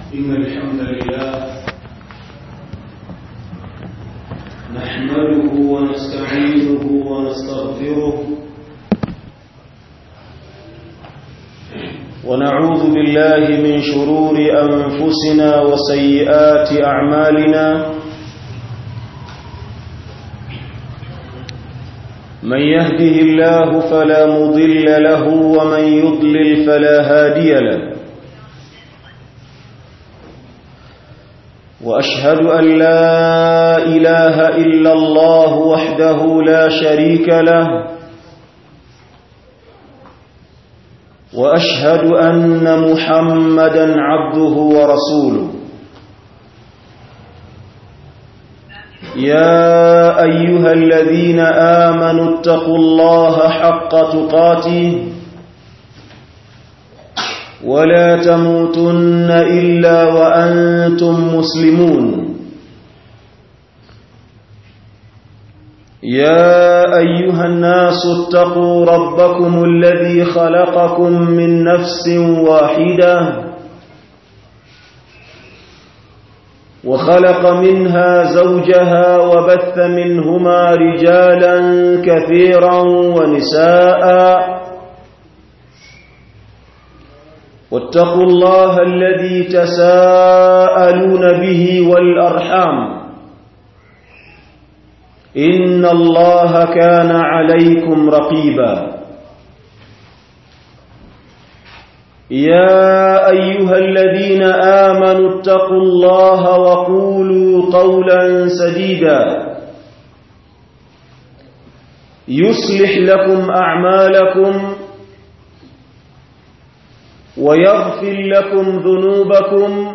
إن الحمد لله نحمده ونستعينه ونستغفره ونعوذ بالله من شرور أنفسنا وسيئات أعمالنا من يهده الله فلا مضل له ومن يضلل فلا هادي له واشهد ان لا اله الا الله وحده لا شريك له واشهد ان محمدا عبده ورسوله يا ايها الذين امنوا اتقوا الله حق تقاته ولا تموتن الا وانتم مسلمون يا ايها الناس اتقوا ربكم الذي خلقكم من نفس واحده وخلق منها زوجها وبث منهما رجالا كثيرا ونساء واتقوا الله الذي تساءلون به والأرحام إن الله كان عليكم رقيبا يا أيها الذين آمنوا اتقوا الله وقولوا قولا سديدا يصلح لكم أعمالكم ويغفر لكم ذنوبكم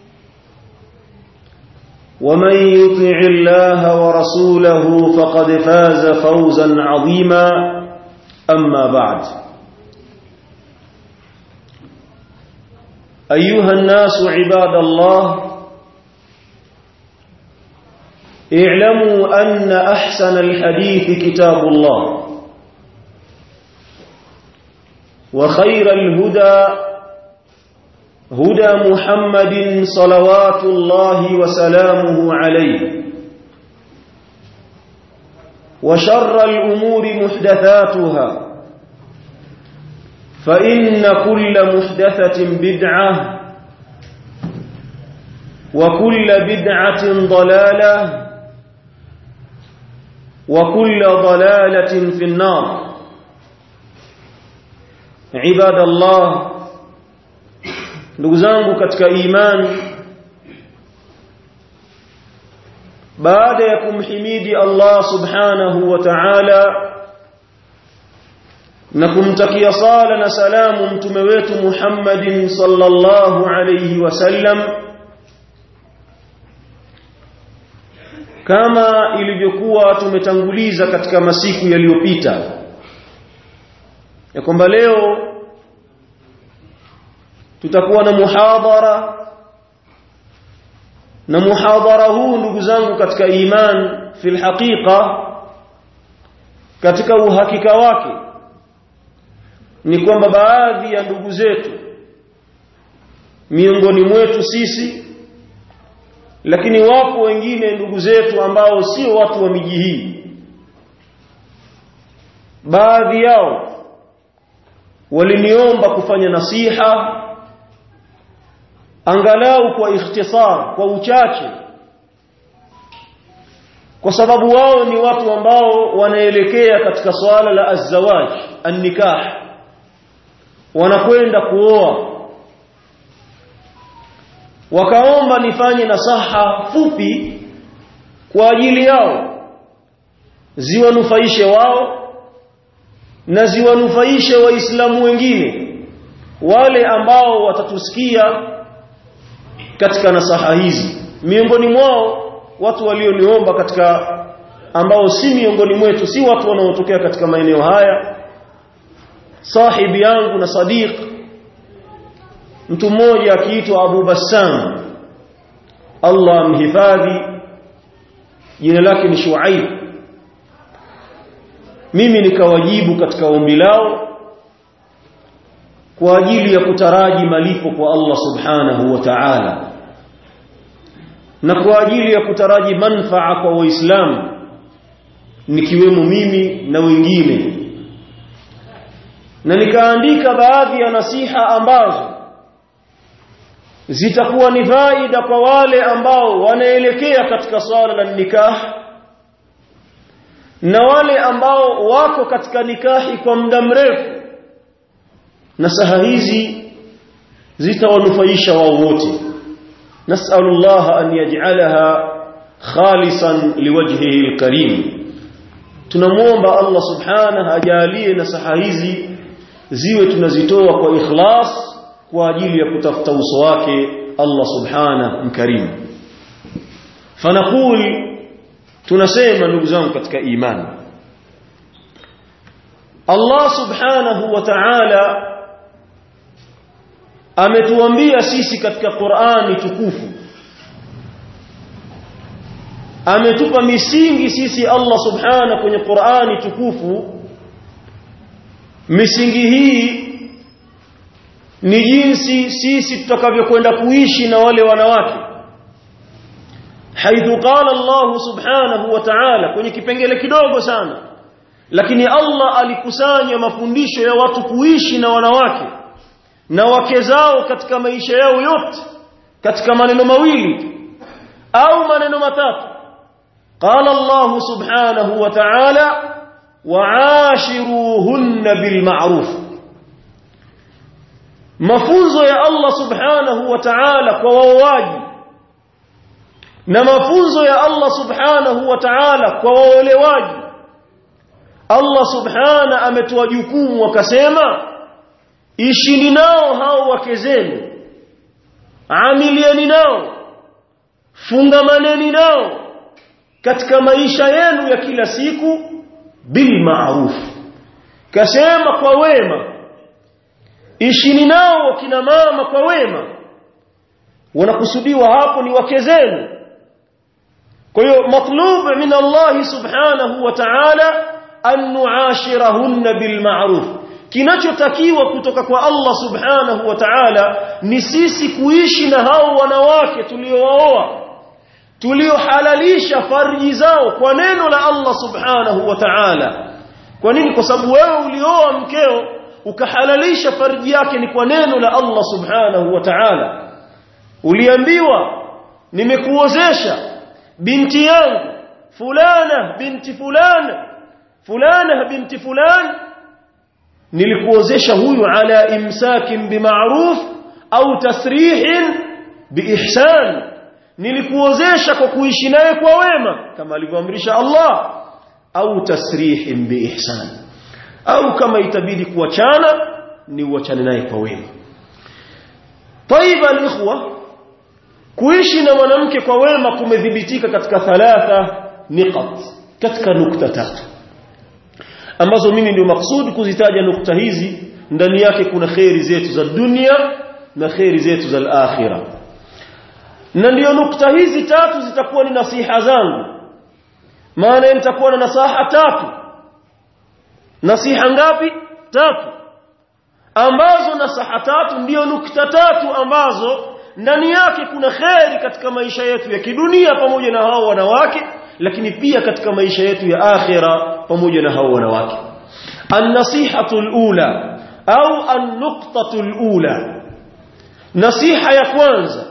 ومن يطع الله ورسوله فقد فاز فوزا عظيما أما بعد أيها الناس عباد الله اعلموا أن أحسن الحديث كتاب الله وخير الهدى هدى محمد صلوات الله وسلامه عليه وشر الأمور محدثاتها فإن كل محدثة بدعة وكل بدعة ضلالة وكل ضلالة في النار عباد الله ndugu zangu katika imani baada ya kumhimidi Allah subhanahu wa ta'ala na kumtakia sala na salamu mtume wetu Muhammadin sallallahu alayhi wasallam kama ilivyokuwa tumetanguliza katika masiku yaliyopita ya kwamba leo tutakuwa na muhadhara na muhadhara huu ndugu zangu katika iman fil haqiqa katika uhakika wake ni kwamba baadhi ya ndugu zetu miongoni mwetu sisi lakini wapo wengine ndugu zetu ambao sio watu wa miji hii baadhi yao waliniomba kufanya nasiha angalau kwa ikhtisar kwa uchache kwa sababu wao ni watu ambao wanaelekea katika swala la azwaj an-nikah wanakwenda kuoa wakaomba nifanye nasaha fupi kwa ajili yao ziwanufaishe wao na ziwanufaishe waislamu wengine wale ambao watatusikia katika nasaha hizi miongoni mwao watu walioniomba katika ambao si miongoni mwetu si watu wanaotokea katika maeneo haya sahibi yangu na sadiq mtu mmoja akiitwa Abu Bassam Allah mhifadhi jina lake ni Shuaib mimi nikawajibu katika ombi lao kwa ajili ya kutaraji malipo kwa Allah subhanahu wa ta'ala na kwa ajili ya kutaraji manfaa kwa waislamu nikiwemo mimi na wengine na nikaandika baadhi ya nasiha ambazo zitakuwa ni faida kwa wale ambao wanaelekea katika swala la nikah na wale ambao wako katika nikahi kwa muda mrefu nasaha hizi zitawanufaisha wao wote nas'alullah an yaj'alaha khalisan liwajhihi alkarim tunamuomba Allah subhanahu ajalie nasaha hizi ziwe tunazitoa kwa ikhlas kwa ajili ya kutafuta uso wake Allah subhanahu mkarim fanaqul tunasema ndugu zangu katika imani Allah subhanahu wa ta'ala ametuambia sisi katika Qur'ani tukufu ametupa misingi sisi Allah subhanahu kwenye Qur'ani tukufu misingi hii ni jinsi sisi tutakavyokwenda kuishi na wale wanawake haithu qala Allah subhanahu wa ta'ala kwenye kipengele kidogo sana lakini Allah alikusanya mafundisho ya watu kuishi na wanawake na wake zao katika maisha yao yote katika maneno mawili au maneno matatu qala Allah subhanahu wa ta'ala wa'ashiruhunna bil ma'ruf mafunzo ya Allah subhanahu wa ta'ala kwa waoaji na mafunzo ya Allah subhanahu wa ta'ala kwa waolewaji Allah subhana ametoa jukumu akasema ishini nao hao wake zenu amilieni nao fungamaneni nao katika maisha yenu ya kila siku bil ma'ruf kasema kwa wema ishini nao kina mama kwa wema wanakusudiwa hapo ni wake zenu kwa hiyo matlub min Allah subhanahu wa ta'ala an nuashirahunna bil ma'ruf kinachotakiwa kutoka kwa Allah subhanahu wa ta'ala ni sisi kuishi na hao wanawake tuliowaoa tuliohalalisha farji zao kwa neno la Allah subhanahu wa ta'ala kwa nini kwa sababu wewe ulioa mkeo ukahalalisha farji yake ni kwa neno la Allah subhanahu wa ta'ala uliambiwa nimekuozesha binti yangu fulana binti fulana fulana binti fulani nilikuozesha huyu ala imsakin bima'ruf au tasrihin biihsan nilikuozesha kwa kuishi naye kwa wema kama alivyoamrisha Allah au tasrihin biihsan au kama itabidi kuachana ni uachane naye kwa wema طيب الاخوه kuishi na mwanamke kwa wema kumedhibitika katika thalatha niqat katika nukta tatu ambazo mimi ndio maksudi kuzitaja nukta hizi ndani yake kuna khairi zetu za dunia na khairi zetu za akhira na ndio nukta hizi tatu zitakuwa ni nasiha zangu maana nitakuwa na nasaha tatu nasiha ngapi tatu ambazo nasaha tatu ndio nukta tatu ambazo ndani yake kuna kheri katika maisha yetu ya kidunia pamoja na hao wanawake lakini pia katika maisha yetu ya akhira pamoja na hao wanawake an-nasihatu al-ula au an-nuqtatu al-ula nasiha ya kwanza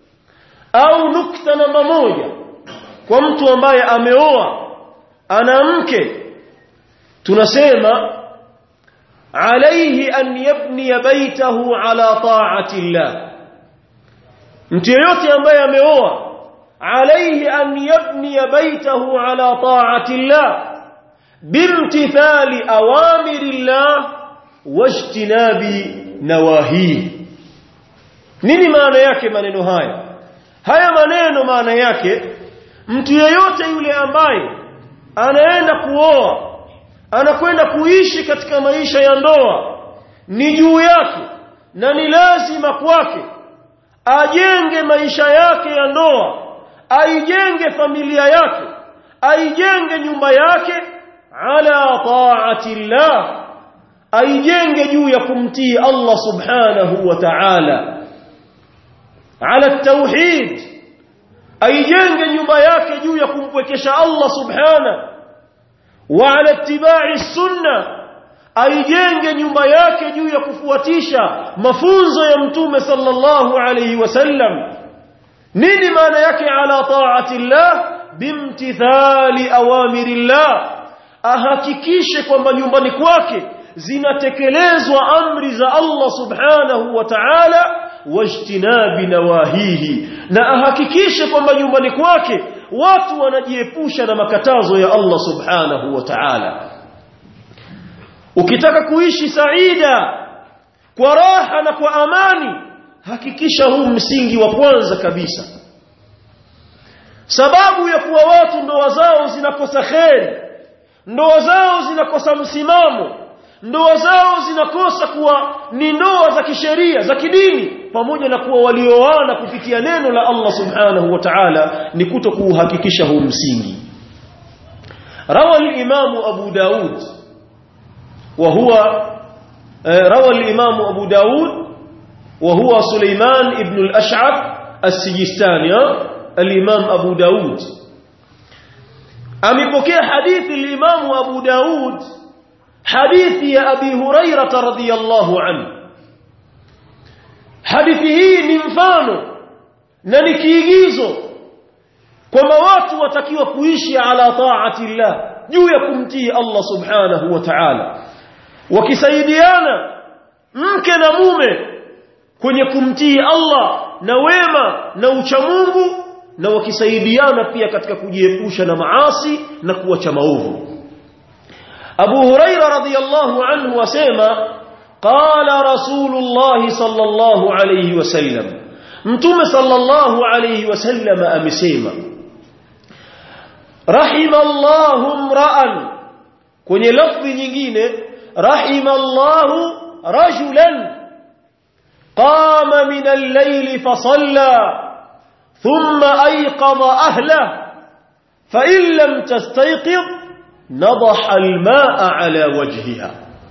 au nukta namba moja kwa mtu ambaye ameoa ana mke tunasema alayhi an yabni baytahu ala ta'ati Allah mtu yeyote ambaye ameoa alayhi an yabni baytahu ala ta'ati Allah bimtithali awamiri Allah wajtinabi nawahi nini maana yake maneno haya haya maneno maana yake mtu yeyote yule ambaye anaenda kuoa anakwenda kuishi katika maisha ya ndoa ni juu yake na ni lazima kwake ajenge maisha yake ya ndoa aijenge familia yake aijenge nyumba yake ala taati llah aijenge juu ya kumtii Allah subhanahu wa ta'ala ala tauhid aijenge nyumba yake juu ya kumpwekesha Allah subhana wa ala ittiba'i sunna aijenge nyumba yake juu ya kufuatisha mafunzo ya mtume sallallahu alayhi wasallam nini maana yake ala ta'ati Allah bimtithali awamirillah ahakikishe kwamba nyumbani kwake zinatekelezwa amri za Allah subhanahu wa ta'ala wajtinabi nawahihi na ahakikishe kwamba nyumbani kwake watu wanajiepusha na makatazo ya Allah subhanahu wa ta'ala ukitaka kuishi saida kwa raha na kwa amani hakikisha huu msingi wa kwanza kabisa sababu ya kuwa watu ndoa zao zinakosa kheri ndoa zao zinakosa msimamo ndoa zao zinakosa kuwa ni ndoa za kisheria za kidini pamoja na kuwa walioana kupitia neno la Allah subhanahu wa ta'ala ni kuto kuuhakikisha huu msingi rawa al-imam Abu Daud wa huwa rawa al-imam Abu Daud wa huwa Sulaiman ibn al-Ash'ab as-Sijistani al-imam Abu Daud amepokea hadithi al-imam Abu Daud hadithi ya Abi Hurairah radhiyallahu anhu hadithi hii ni mfano na ni kiigizo kwamba watu watakiwa kuishi ala taati llah juu ya kumtii Allah subhanahu wa ta'ala wakisaidiana mke na mume kwenye kumtii Allah na wema na uchamungu na wakisaidiana pia katika kujiepusha na maasi na kuacha maovu Abu Huraira radhiyallahu anhu wasema qala Rasulullah sallallahu alayhi wasallam Mtume sallallahu alayhi wasallam amesema Rahimallahu mra'an kwenye lafzi nyingine rahimallahu rajulan qama min al-layli fa salla thumma ayqadha ahlihi fa in lam tastayqidh نضح الماء على وجهها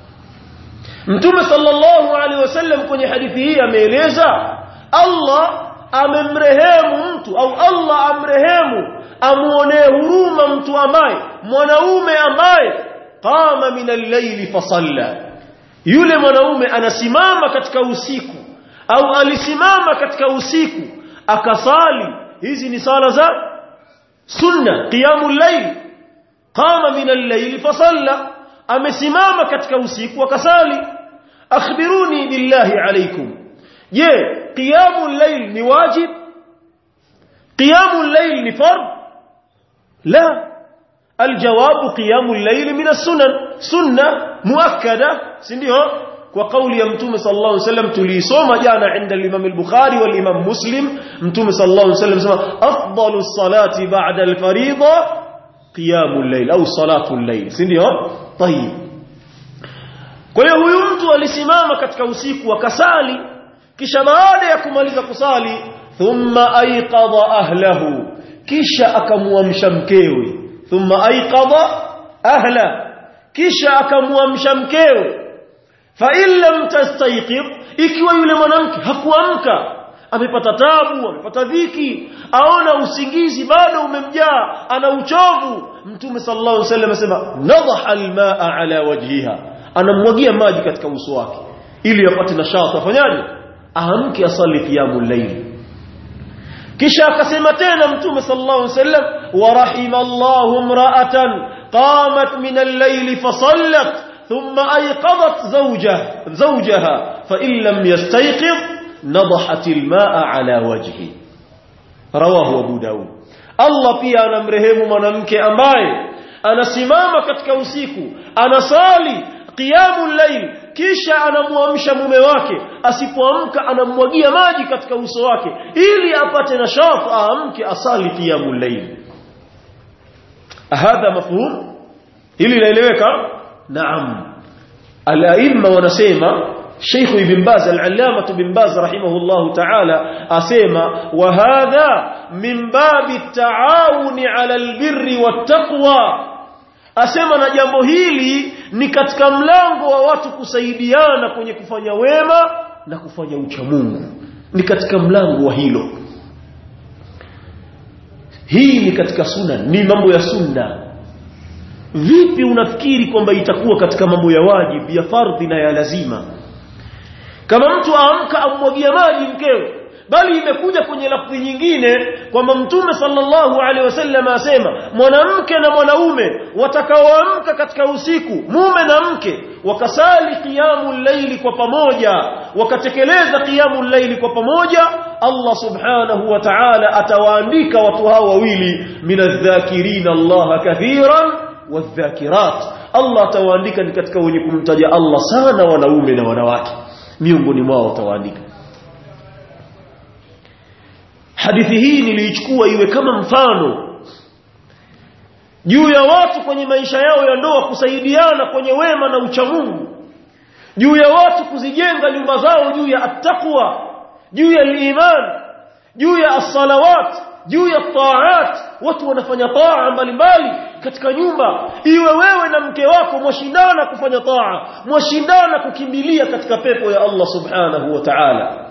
Mtume sallallahu alaihi wasallam kwenye hadithi hii ameeleza Allah amemrehemu mtu au Allah amrehemu amuonee huruma mtu ambaye mwanaume ambaye qama min al-layli fasalla yule mwanaume anasimama katika usiku au alisimama katika usiku akasali hizi ni sala za sunna qiyamul layl qama min al-layl fasalla amesimama katika usiku akasali akhbiruni billahi alaykum je qiyamul layl ni wajib qiyamul layl ni fard la الجواب قيام الليل من السنن سنة مؤكدة سنdio kwa kauli ya mtume sallallahu alaihi wasallam tulisoma jana inda al-Imam al-Bukhari wal Imam Muslim mtume sallallahu alaihi wasallam sema afdalu salati ba'da al-fariida qiyamul layl au salatul layl si ndio tayib kwa hiyo huyu mtu alisimama katika usiku akasali kisha baada ya kumaliza kusali thumma ayqadha ahlahu kisha akamuamsha mkewe thumma ayqadha ahla kisha akamuamsha mkewe fa in lam tastayqib ikiwa yule mwanamke hakuamka amepata tabu amepata dhiki aona usingizi bado umemjaa ana uchovu mtume sallallahu alaihi wasallam asema nadha almaa ala wajhiha anamwagia maji katika uso wake ili apate nashati afanyaje aamke asali qiyamul layl kisha akasema tena mtume sallallahu alaihi wasallam wa rahimallahu imra'atan qamat min al-layl fa sallat thumma ayqadat zawjaha zawjaha fa in lam yastayqiz نضحت الماء على وجهه رواه ابو داود Allah pia anamrehemu mwanamke ambaye anasimama katika usiku anasali qiyamul layl kisha anamuamsha mume wake asipoamka anamwagia maji katika uso wake ili apate nashaf aamke asali qiyamul layl hadha mafhum hili laeleweka naam al-aimma wanasema شيخ ابن باز العلامة ابن باز رحمه الله تعالى أسيما وهذا من باب التعاون على البر والتقوى asema na jambo hili ni katika mlango wa watu kusaidiana kwenye kufanya wema na kufanya ucha Mungu ni katika mlango wa hilo hii ni katika sunna ni mambo ya sunna vipi unafikiri kwamba itakuwa katika mambo ya wajibu ya fardhi na ya lazima kama mtu aamka amwagia maji mkewe bali imekuja kwenye lafzi nyingine kwamba mtume sallallahu alaihi wasallam asema mwanamke na mwanaume watakaoamka katika usiku mume na mke wakasali qiyamul layli kwa pamoja wakatekeleza qiyamul layli kwa pamoja Allah subhanahu wa ta'ala atawaandika watu hao wawili minadh-dhakirina Allah kathiran wadh-dhakirat Allah atawaandika ni katika wenye kumtaja Allah sana wanaume na wanawake miongoni mwao atawaandika hadithi hii niliichukua iwe kama mfano juu ya watu kwenye maisha yao ya ndoa kusaidiana kwenye wema na uchamungu juu ya watu kuzijenga nyumba zao juu ya attaqwa juu ya iman juu ya as-salawat juu ya taat watu wanafanya taa mbalimbali katika nyumba iwe wewe na mke wako mwashindana kufanya taa mwashindana kukimbilia katika pepo ya Allah subhanahu wa ta'ala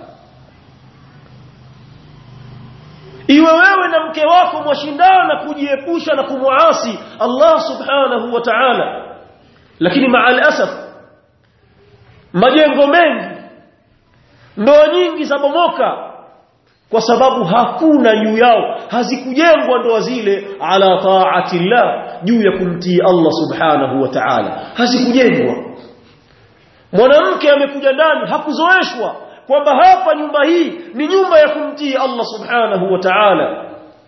iwe wewe na mke wako mwashindana kujiepusha na kumuasi Allah subhanahu wa ta'ala lakini ma'al asaf majengo mengi ndoa nyingi zabomoka kwa sababu hakuna juu yao hazikujengwa ndoa zile ala ta'atillah juu ya kumtii Allah subhanahu wa ta'ala hazikujengwa mwanamke amekuja ndani hakuzoeshwa kwamba hapa nyumba hii ni nyumba ya kumtii Allah subhanahu wa ta'ala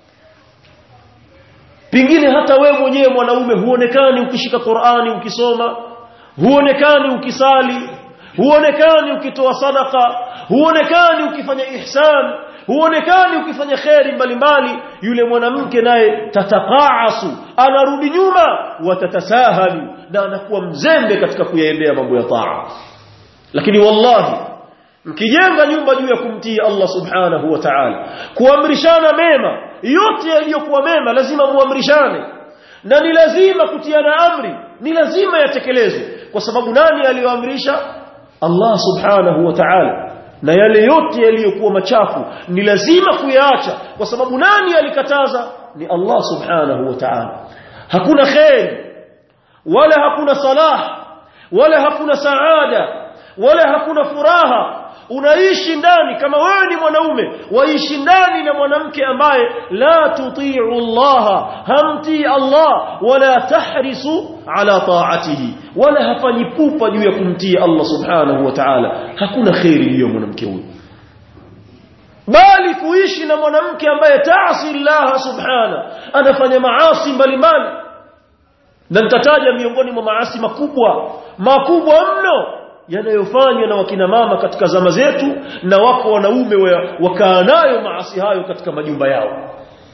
pingine hata wewe mwenyewe mwanaume huonekani ukishika Qur'ani ukisoma huonekani ukisali huonekani ukitoa sadaka huonekani ukifanya ihsan huonekani ukifanya kheri mbalimbali yule mwanamke naye tatakaasu anarudi nyuma watatasahalu na anakuwa mzembe katika kuyaendea mambo ya taa lakini wallahi mkijenga nyumba juu ya kumtii Allah subhanahu wa ta'ala kuamrishana mema yote yaliyokuwa mema lazima muamrishane na ni lazima kutiana amri ni lazima yatekelezwe kwa sababu nani aliyoamrisha Allah subhanahu wa ta'ala na yale yote yaliyokuwa machafu ni lazima kuyaacha kwa sababu nani alikataza ni Allah subhanahu wa ta'ala hakuna khair wala hakuna salah wala hakuna saada wala hakuna furaha unaishi ndani kama wewe ni mwanaume waishi ndani na mwanamke ambaye la tuti'u Allah hamti Allah wala tahrisu ala ta'atihi wala hafanyi pupa juu ya kumtii Allah subhanahu wa ta'ala hakuna khairi hiyo mwanamke huyo bali kuishi na mwanamke ambaye taasi Allah subhana anafanya maasi mbalimbali na nitataja miongoni mwa maasi makubwa makubwa mno yanayofanywa na wakina mama katika zama zetu na wako wanaume wakaa nayo maasi hayo katika majumba yao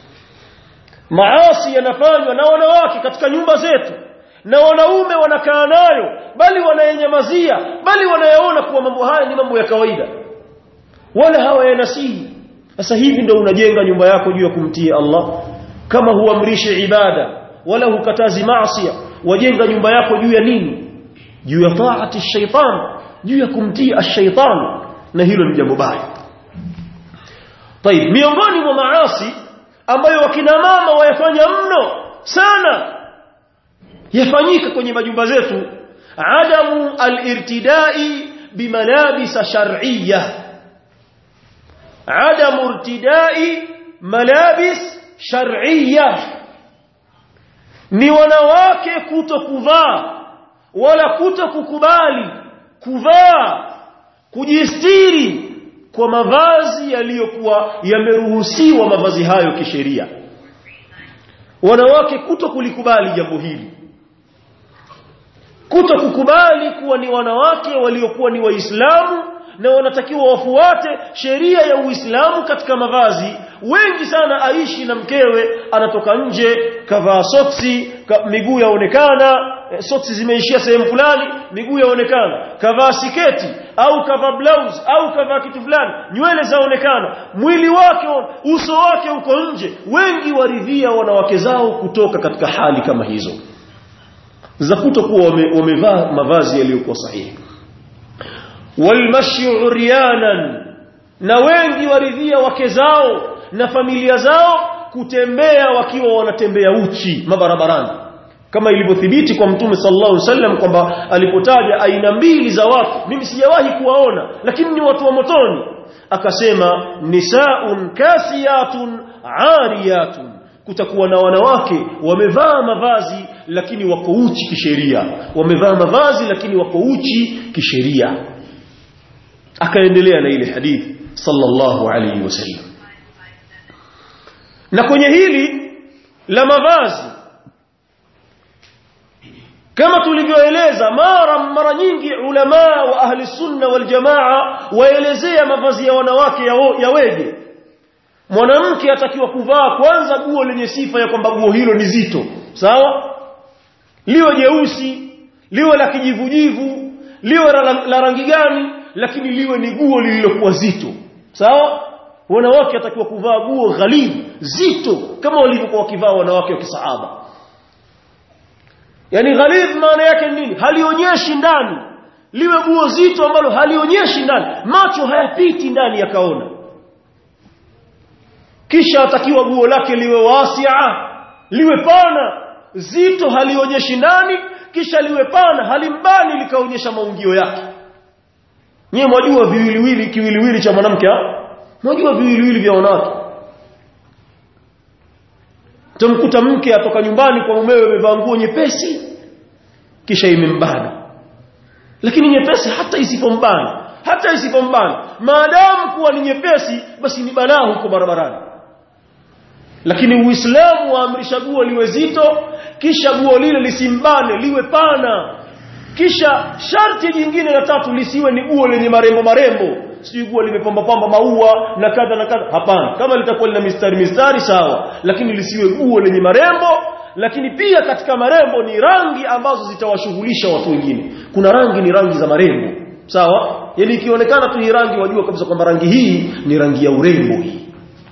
maasi yanafanywa na wanawake katika nyumba zetu na wanaume wanakaa nayo bali wanayenyamazia bali wanayaona kuwa mambo haya ni mambo ya kawaida wala hawayanasihi sasa hivi ndio unajenga nyumba yako juu ya kumtii Allah kama huamrishi ibada wala hukatazi maasi wajenga nyumba yako juu ya nini juu ya taati shaitan juu ya kumtii ash-shaytan na hilo ni jambo baya طيب miongoni mwa maasi ambayo wakina mama wayafanya mno sana yafanyika kwenye majumba zetu adamu al-irtidai bimalabis shar'iyya adamu irtidai malabis shar'iyya ni wanawake kuto kuvaa wala kuto kukubali kuvaa kujistiri kwa mavazi yaliyokuwa yameruhusiwa mavazi hayo kisheria wanawake kuto kulikubali jambo hili kuto kukubali kuwa ni wanawake waliokuwa ni waislamu na wanatakiwa wafuate sheria ya Uislamu katika mavazi wengi sana aishi na mkewe anatoka nje kavaa soksi ka, miguu yaonekana e, soksi zimeishia sehemu fulani miguu yaonekana kavaa siketi au kavaa blouse au kavaa kitu fulani nywele zaonekana mwili wake uso wake uko nje wengi waridhia wanawake zao kutoka katika hali kama hizo za kutokuwa wamevaa mavazi yaliyokuwa sahihi walmashi uryanan na wengi waridhia wake zao na familia zao kutembea wakiwa wanatembea uchi mabarabarani kama ilivyothibiti kwa mtume sallallahu alaihi wasallam kwamba alipotaja aina mbili za watu mimi sijawahi kuwaona lakini ni watu wa motoni akasema nisaun kasiyatun ariyatun kutakuwa na wanawake wamevaa mavazi lakini wako uchi kisheria wamevaa mavazi lakini wako uchi kisheria akaendelea na ile hadithi sallallahu alayhi wasallam na kwenye hili la mavazi kama tulivyoeleza mara mara nyingi ulama wa ahli sunna wal jamaa waelezea mavazi ya wanawake yaweje mwanamke atakiwa kuvaa kwanza guo lenye sifa ya kwamba guo hilo ni zito sawa liwe jeusi liwe la kijivujivu liwe la, la rangi gani lakini liwe ni guo lililokuwa zito sawa wanawake atakiwa kuvaa guo ghalidh zito kama walivyokuwa wakivaa wanawake wa kisahaba yani ghalidh maana yake nini halionyeshi ndani liwe guo zito ambalo halionyeshi ndani macho hayapiti ndani yakaona kisha atakiwa guo lake liwe wasia liwe pana zito halionyeshi ndani kisha liwe pana halimbani likaonyesha maungio yake nyewe mwajua viwiliwili kiwiliwili cha mwanamke mwajua viwiliwili vya wanawake tumkuta mke atoka nyumbani kwa mumewe amevaa nguo nyepesi kisha imembana lakini nyepesi hata isipombana hata isipombana maadamu kuwa ni nyepesi basi ni balaa huko barabarani lakini uislamu waamrisha guo liwe zito kisha guo lile lisimbane liwe pana kisha sharti jingine la tatu lisiwe ni guo lenye marembo marembo sijui guo limepamba pamba maua na kadha na kadha hapana kama litakuwa lina mistari mistari sawa lakini lisiwe guo lenye marembo lakini pia katika marembo ni rangi ambazo zitawashughulisha watu wengine kuna rangi ni rangi za marembo sawa yani ikionekana tu hii rangi wajua kabisa kwamba rangi hii ni rangi ya urembo hii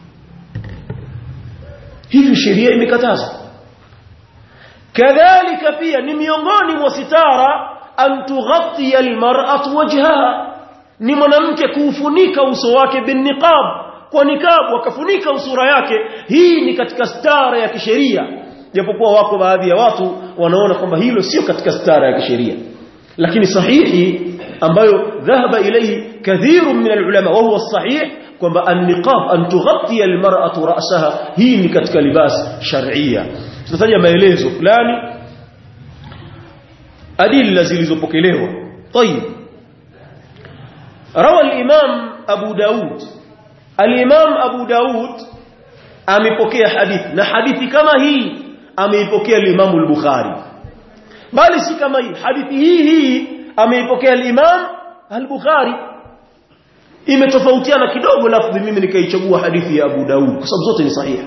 hivi sheria imekataza kadhalika pia ni miongoni mwa sitara an tughatti almar'atu wajhaha ni mwanamke kuufunika uso wake bin niqab kwa niqab wakafunika usura yake hii ni katika stara ya kisheria japokuwa wako baadhi ya watu wanaona kwamba hilo sio katika stara ya kisheria lakini sahihi ambayo dhahaba ilayhi kathirun min alulama wa huwa sahih kwamba an-niqab an tughatti almar'atu ra'saha hii ni katika libas shar'ia tutataja maelezo fulani adilla zilizopokelewa طيب روى الامام ابو داود الامام ابو داود amepokea hadithi na hadithi kama hii ameipokea al-Imam al-Bukhari bali si kama hii hadithi hii hii ameipokea al-Imam al-Bukhari imetofautiana kidogo lafzi mimi nikaichagua hadithi ya Abu Daud kwa sababu zote ni sahihi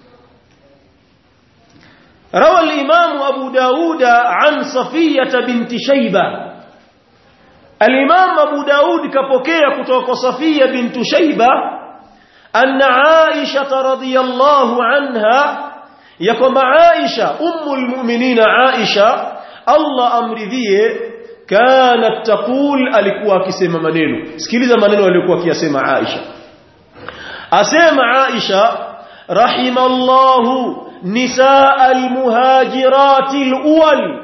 روى الإمام أبو داود عن صفية بنت شيبة الإمام أبو داود كبكية كتوك صفية بنت شيبة أن عائشة رضي الله عنها يقوم عائشة أم المؤمنين عائشة الله أمر ذيه كانت تقول alikuwa akisema maneno sikiliza maneno aliyokuwa akiyasema Aisha asema Aisha rahimallahu nisaa almuhajirati alawwal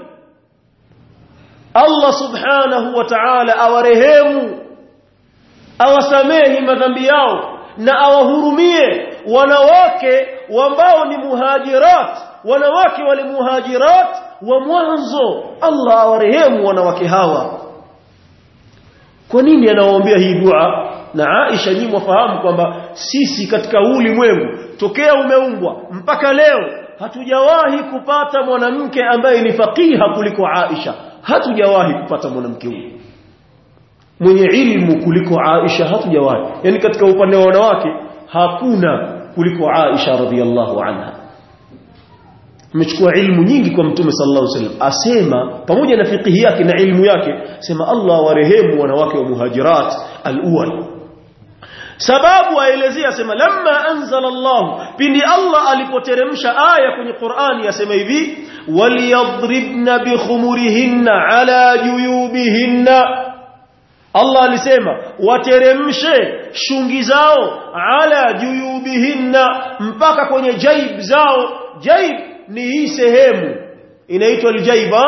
Allah subhanahu wa ta'ala awarehemu awasamehi madhambi yao na awahurumie wanawake ambao ni muhajirat wanawake wale muhajirat wa mwanzo Allah awarehemu wanawake hawa kwa nini anawaombea hii dua na Aisha nyinyi mwafahamu kwamba sisi katika ulimwengu tokea umeumbwa mpaka leo hatujawahi kupata mwanamke ambaye ni faqiha kuliko Aisha hatujawahi kupata mwanamke huyo mwenye ilmu kuliko Aisha hatujawahi yani katika upande wa wanawake hakuna kuliko Aisha radhiallahu anha amechukua ilmu nyingi kwa mtume sallallahu alaihi wasallam asema pamoja na fiqhi yake na ilmu yake sema Allah warehemu wanawake wa muhajirat al-awwal sababu aelezea sema lamma anzala Allah pindi Allah alipoteremsha aya kwenye Qur'ani yasema hivi waliyadribna bikhumurihinna ala juyubihinna Allah alisema wateremshe shungi zao ala juyubihinna mpaka kwenye jaib zao jaib ni hii sehemu inaitwa aljaiba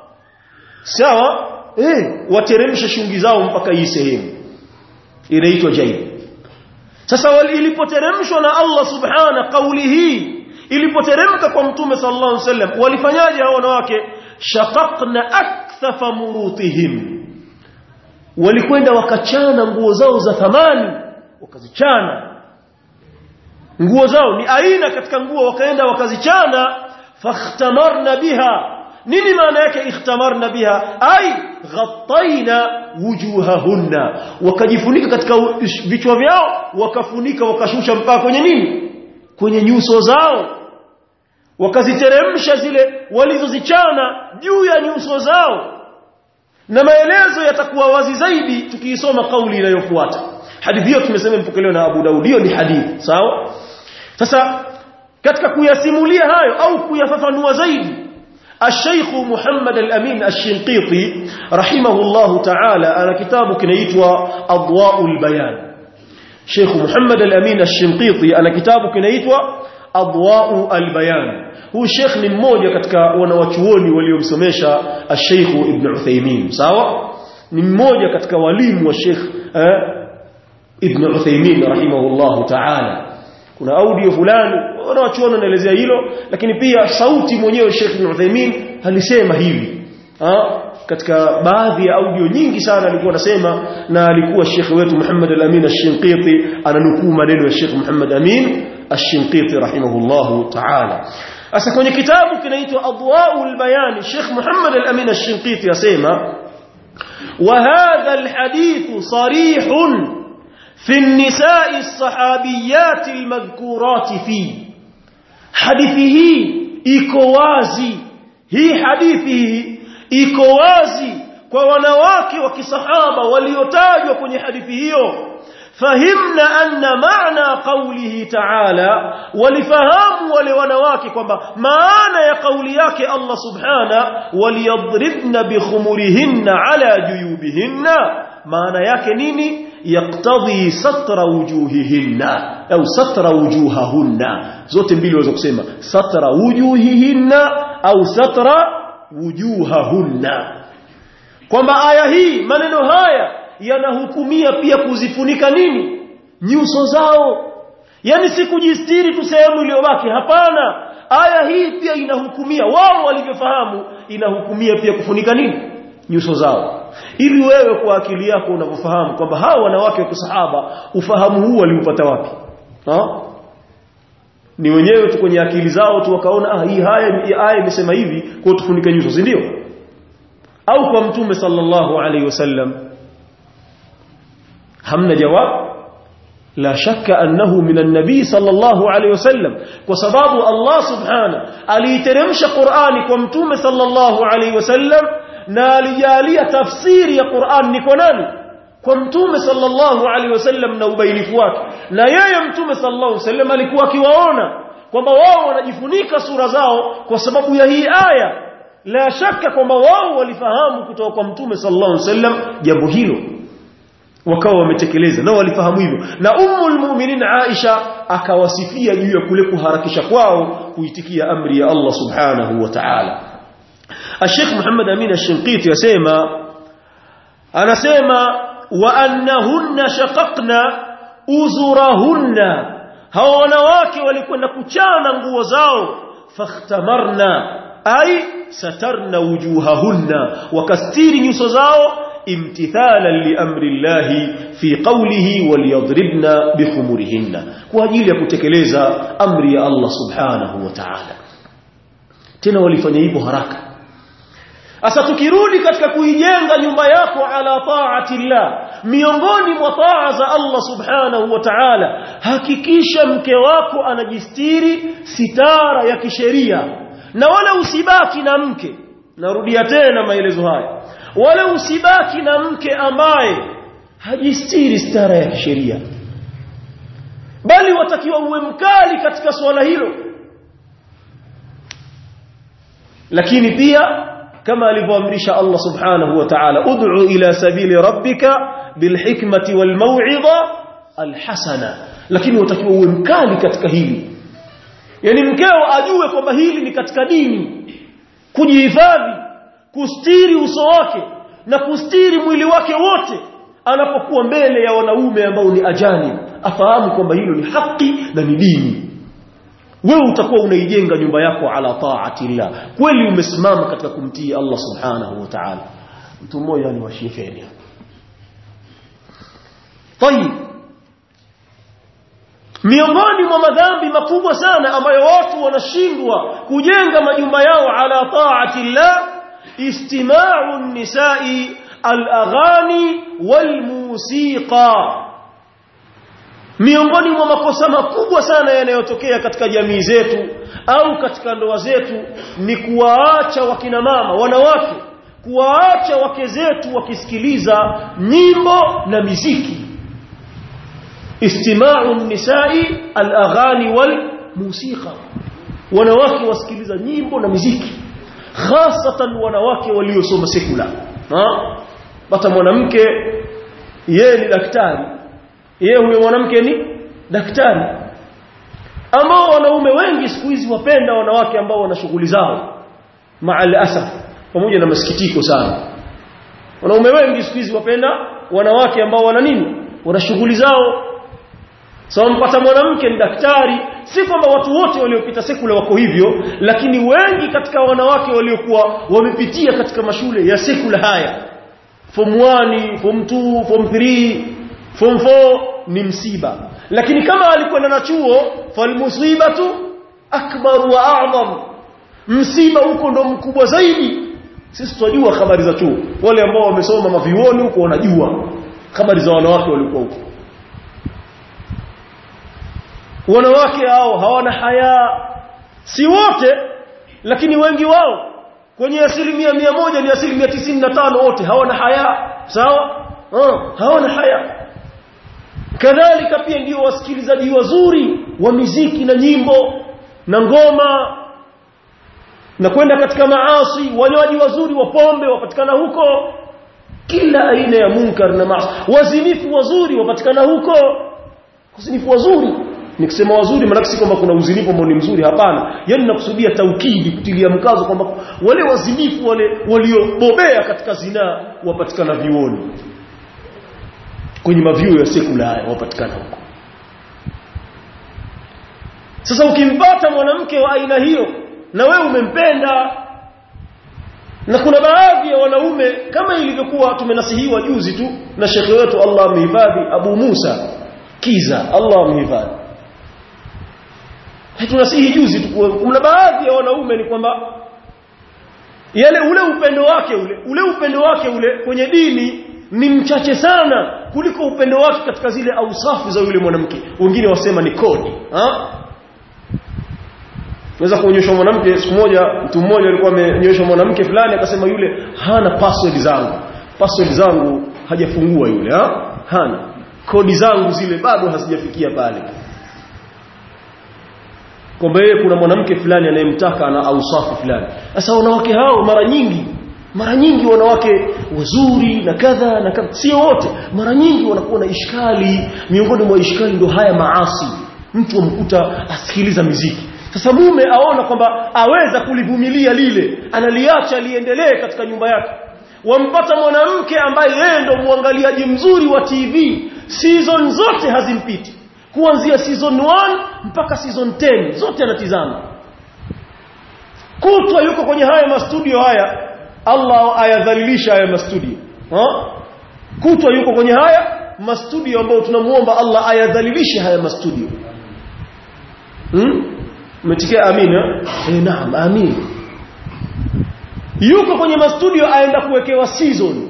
sawa eh wateremshe shungi zao mpaka hii sehemu inaitwa jaib sasa ilipoteremshwa na Allah subhana kauli hii ilipoteremka kwa mtume sallallahu alaihi wasallam walifanyaje hao wanawake shaqaqna akthafa murutihim walikwenda wakachana nguo zao za thamani wakazichana nguo zao ni aina katika nguo wakaenda wakazichana fakhtamarna biha nini maana yake ikhtamarna biha ai ghattaina wujuhahunna wakajifunika katika vichwa vyao wakafunika wakashusha mpaka kwenye nini kwenye nyuso zao wakaziteremsha zile walizozichana juu ya nyuso zao na maelezo yatakuwa wazi zaidi tukiisoma kauli inayofuata hadithi hiyo tumesema mpokelewa na Abu Daud hiyo ni hadithi sawa sasa katika kuyasimulia hayo au kuyafafanua zaidi الشيخ محمد الأمين الشنقيطي رحمه الله تعالى أنا كتاب كنيتوا أضواء البيان شيخ محمد الأمين الشنقيطي أنا كتاب كنيتوا أضواء البيان هو الشيخ من موجة كتك ونواتشوني waliomsomesha الشيخ ابن عثيمين sawa ni mmoja katika walimu wa Sheikh eh, Ibn Uthaymeen rahimahullah ta'ala kuna audio fulani wanawachuona naelezea hilo lakini pia sauti mwenyewe Sheikh Ibn Uthaymeen alisema hivi ha? katika baadhi ya audio nyingi sana alikuwa anasema na alikuwa Sheikh wetu Muhammad al-Amin ash-Shinqiti ananukuu maneno ya Sheikh Muhammad Amin ash-Shinqiti rahimahullah ta'ala Asa kwenye kitabu kinaitwa Adwaul Bayan Sheikh Muhammad al-Amin ash-Shinqiti yasema وهذا الحديث صريح في النساء الصحابيات المذكورات فيه حديثه iko wazi hii hadithi iko wazi kwa wanawake wa kisahaba waliotajwa kwenye hadithi hiyo fahimna anna maana qawlihi ta'ala walifahamu wale wanawake kwamba maana ya kauli yake Allah subhana waliyadribna bikhumurihinna ala juyubihinna maana yake nini yaqtadhi satra wujuhihinna au satra wujuhahunna zote mbili waweza kusema satra wujuhihinna au satra wujuhahunna kwamba aya hii maneno haya yanahukumia pia kuzifunika nini nyuso zao yani si kujistiri tu sehemu iliyobaki hapana aya hii pia inahukumia wao walivyofahamu inahukumia pia kufunika nini nyuso zao ili wewe kwa akili yako unavyofahamu kwamba hao wanawake wa kisahaba ufahamu huu waliupata wapi ha? ni wenyewe tu kwenye akili zao tu wakaona ah hii haya hii aya imesema hivi kwa tufunike nyuso si ndio au kwa mtume sallallahu alaihi wasallam hamna jawab la shakka annahu min an-nabi sallallahu alayhi wasallam kwa sababu Allah subhana aliiteremsha Qur'ani kwa mtume sallallahu alayhi wasallam na alijalia tafsiri ya Qur'an ni kwa nani kwa mtume sallallahu alayhi wasallam na ubainifu wake na yeye mtume sallallahu alayhi wasallam alikuwa akiwaona kwamba wao wanajifunika sura zao kwa sababu ya hii aya la shaka kwamba wao walifahamu kutoka kwa mtume sallallahu alayhi wasallam jambo hilo wakawa wametekeleza na walifahamu hivyo na ummul mu'minin Aisha akawasifia juu ya kule kuharakisha kwao kuitikia amri ya Allah subhanahu wa ta'ala Sheikh Muhammad Amin Ash-Shinqiti yasema anasema wa annahunna shaqaqna uzurahunna hawa wanawake walikwenda kuchana nguo zao fakhtamarna ay satarna wujuhahunna wakastiri nyuso zao امتثالا لامر الله في قوله وليضربن بخمرهن kwa ajili ya kutekeleza amri ya Allah subhanahu wa ta'ala tena walifanya hivyo haraka Asa tukirudi katika kuijenga nyumba yako ala taati Allah miongoni mwa taa za Allah subhanahu wa ta'ala hakikisha mke wako anajistiri sitara ya kisheria na wala usibaki na mke narudia tena maelezo haya wala usibaki na mke ambaye hajistiri stara ya kisheria bali watakiwa uwe mkali katika swala hilo lakini pia kama alivyoamrisha Allah subhanahu wa ta'ala ud'u ila sabili rabbika bilhikmati walmau'idha alhasana lakini utakiwa uwe mkali katika hili yani mkeo ajue kwamba hili ni katika dini kujihifadhi kustiri uso wake na kustiri mwili wake wote anapokuwa mbele ya wanaume ambao ni ajani afahamu kwamba hilo ni haki na ni dini wewe utakuwa unaijenga nyumba yako ala taatillah kweli umesimama katika kumtii Allah subhanahu wa ta'ala mtu mmoja ni washifeni طيب miongoni mwa madhambi makubwa sana ambayo watu wanashindwa kujenga majumba yao ala taatillah istima'u an-nisa'i al-aghani wal-musiqa miongoni mwa makosa makubwa sana yanayotokea katika jamii zetu au katika ndoa zetu ni kuwaacha wakina mama wanawake kuwaacha wake zetu wakisikiliza nyimbo na miziki istima'u nisai al-aghani wal musiqa wanawake wasikiliza nyimbo na miziki hasatan wanawake waliosoma sekula hata mwanamke yeye ni daktari yeye huyo mwanamke ni daktari ambao wanaume wengi siku hizi wapenda wanawake ambao wana shughuli zao maal asaf pamoja na masikitiko sana wanaume wengi siku hizi wapenda wanawake ambao wana nini wana shughuli zao sawa so, mpata mwanamke ni daktari si kwamba watu wote waliopita sekula wako hivyo lakini wengi katika wanawake waliokuwa wamepitia katika mashule ya sekula haya form 1 form 2 form 3 form 4 ni msiba lakini kama alikwenda na chuo falmusibatu akbar wa a'zam msiba huko ndo mkubwa zaidi sisi tunajua habari za chuo wale ambao wamesoma mavioni huko wanajua habari za wanawake walikuwa huko wanawake hao hawana haya si wote lakini wengi wao kwenye asilimia mia moja ni asilimia tisini na tano wote hawana haya sawa uh, hawana haya kadhalika pia ndio wasikilizaji wazuri wa miziki na nyimbo na ngoma na kwenda katika maasi wanywaji wazuri wa pombe wapatikana huko kila aina ya munkar na maasi wazinifu wazuri wapatikana huko wazinifu wazuri nikisema wazuri maana si kwamba kuna uzinifu ambao ni mzuri hapana yani nakusudia taukidi kutilia mkazo kwamba wale wazinifu wale waliobobea katika zinaa wapatikana vioni kwenye mavyuo ya sekula haya wapatikana huko sasa ukimpata mwanamke wa aina hiyo na wewe umempenda na kuna baadhi ya wanaume kama ilivyokuwa tumenasihiwa juzi tu na shekhe wetu Allah amehifadhi Abu Musa Kiza Allah amehifadhi tunasihi juzi tu kuna baadhi ya wanaume ni kwamba yale ule upendo wake ule ule upendo wake ule kwenye dini ni mchache sana kuliko upendo wake katika zile ausafu za yule mwanamke wengine wasema ni kodi ha Naweza kuonyesha mwanamke siku moja mtu mmoja alikuwa amenyosha mwanamke fulani akasema yule hana password zangu password zangu hajafungua yule ha? hana kodi zangu zile bado hazijafikia pale kwamba yeye kuna mwanamke fulani anayemtaka ana ausafu fulani sasa wanawake hao mara nyingi mara nyingi wanawake wazuri na kadha na kadha sio wote mara nyingi wanakuwa na ishkali miongoni mwa ishkali ndio haya maasi mtu amkuta asikiliza miziki sasa mume aona kwamba aweza kulivumilia lile analiacha liendelee katika nyumba yake wampata mwanamke ambaye yeye ndo muangaliaji mzuri wa TV season zote hazimpiti kuanzia season 1 mpaka season 10 zote anatizama kutwa yuko kwenye haya mastudio haya Allah ayadhalilisha haya mastudio ha? kutwa yuko kwenye haya mastudio ambayo tunamuomba Allah ayadhalilishe haya mastudio hmm? umetikia amina eh naam amin yuko kwenye mastudio aenda kuwekewa season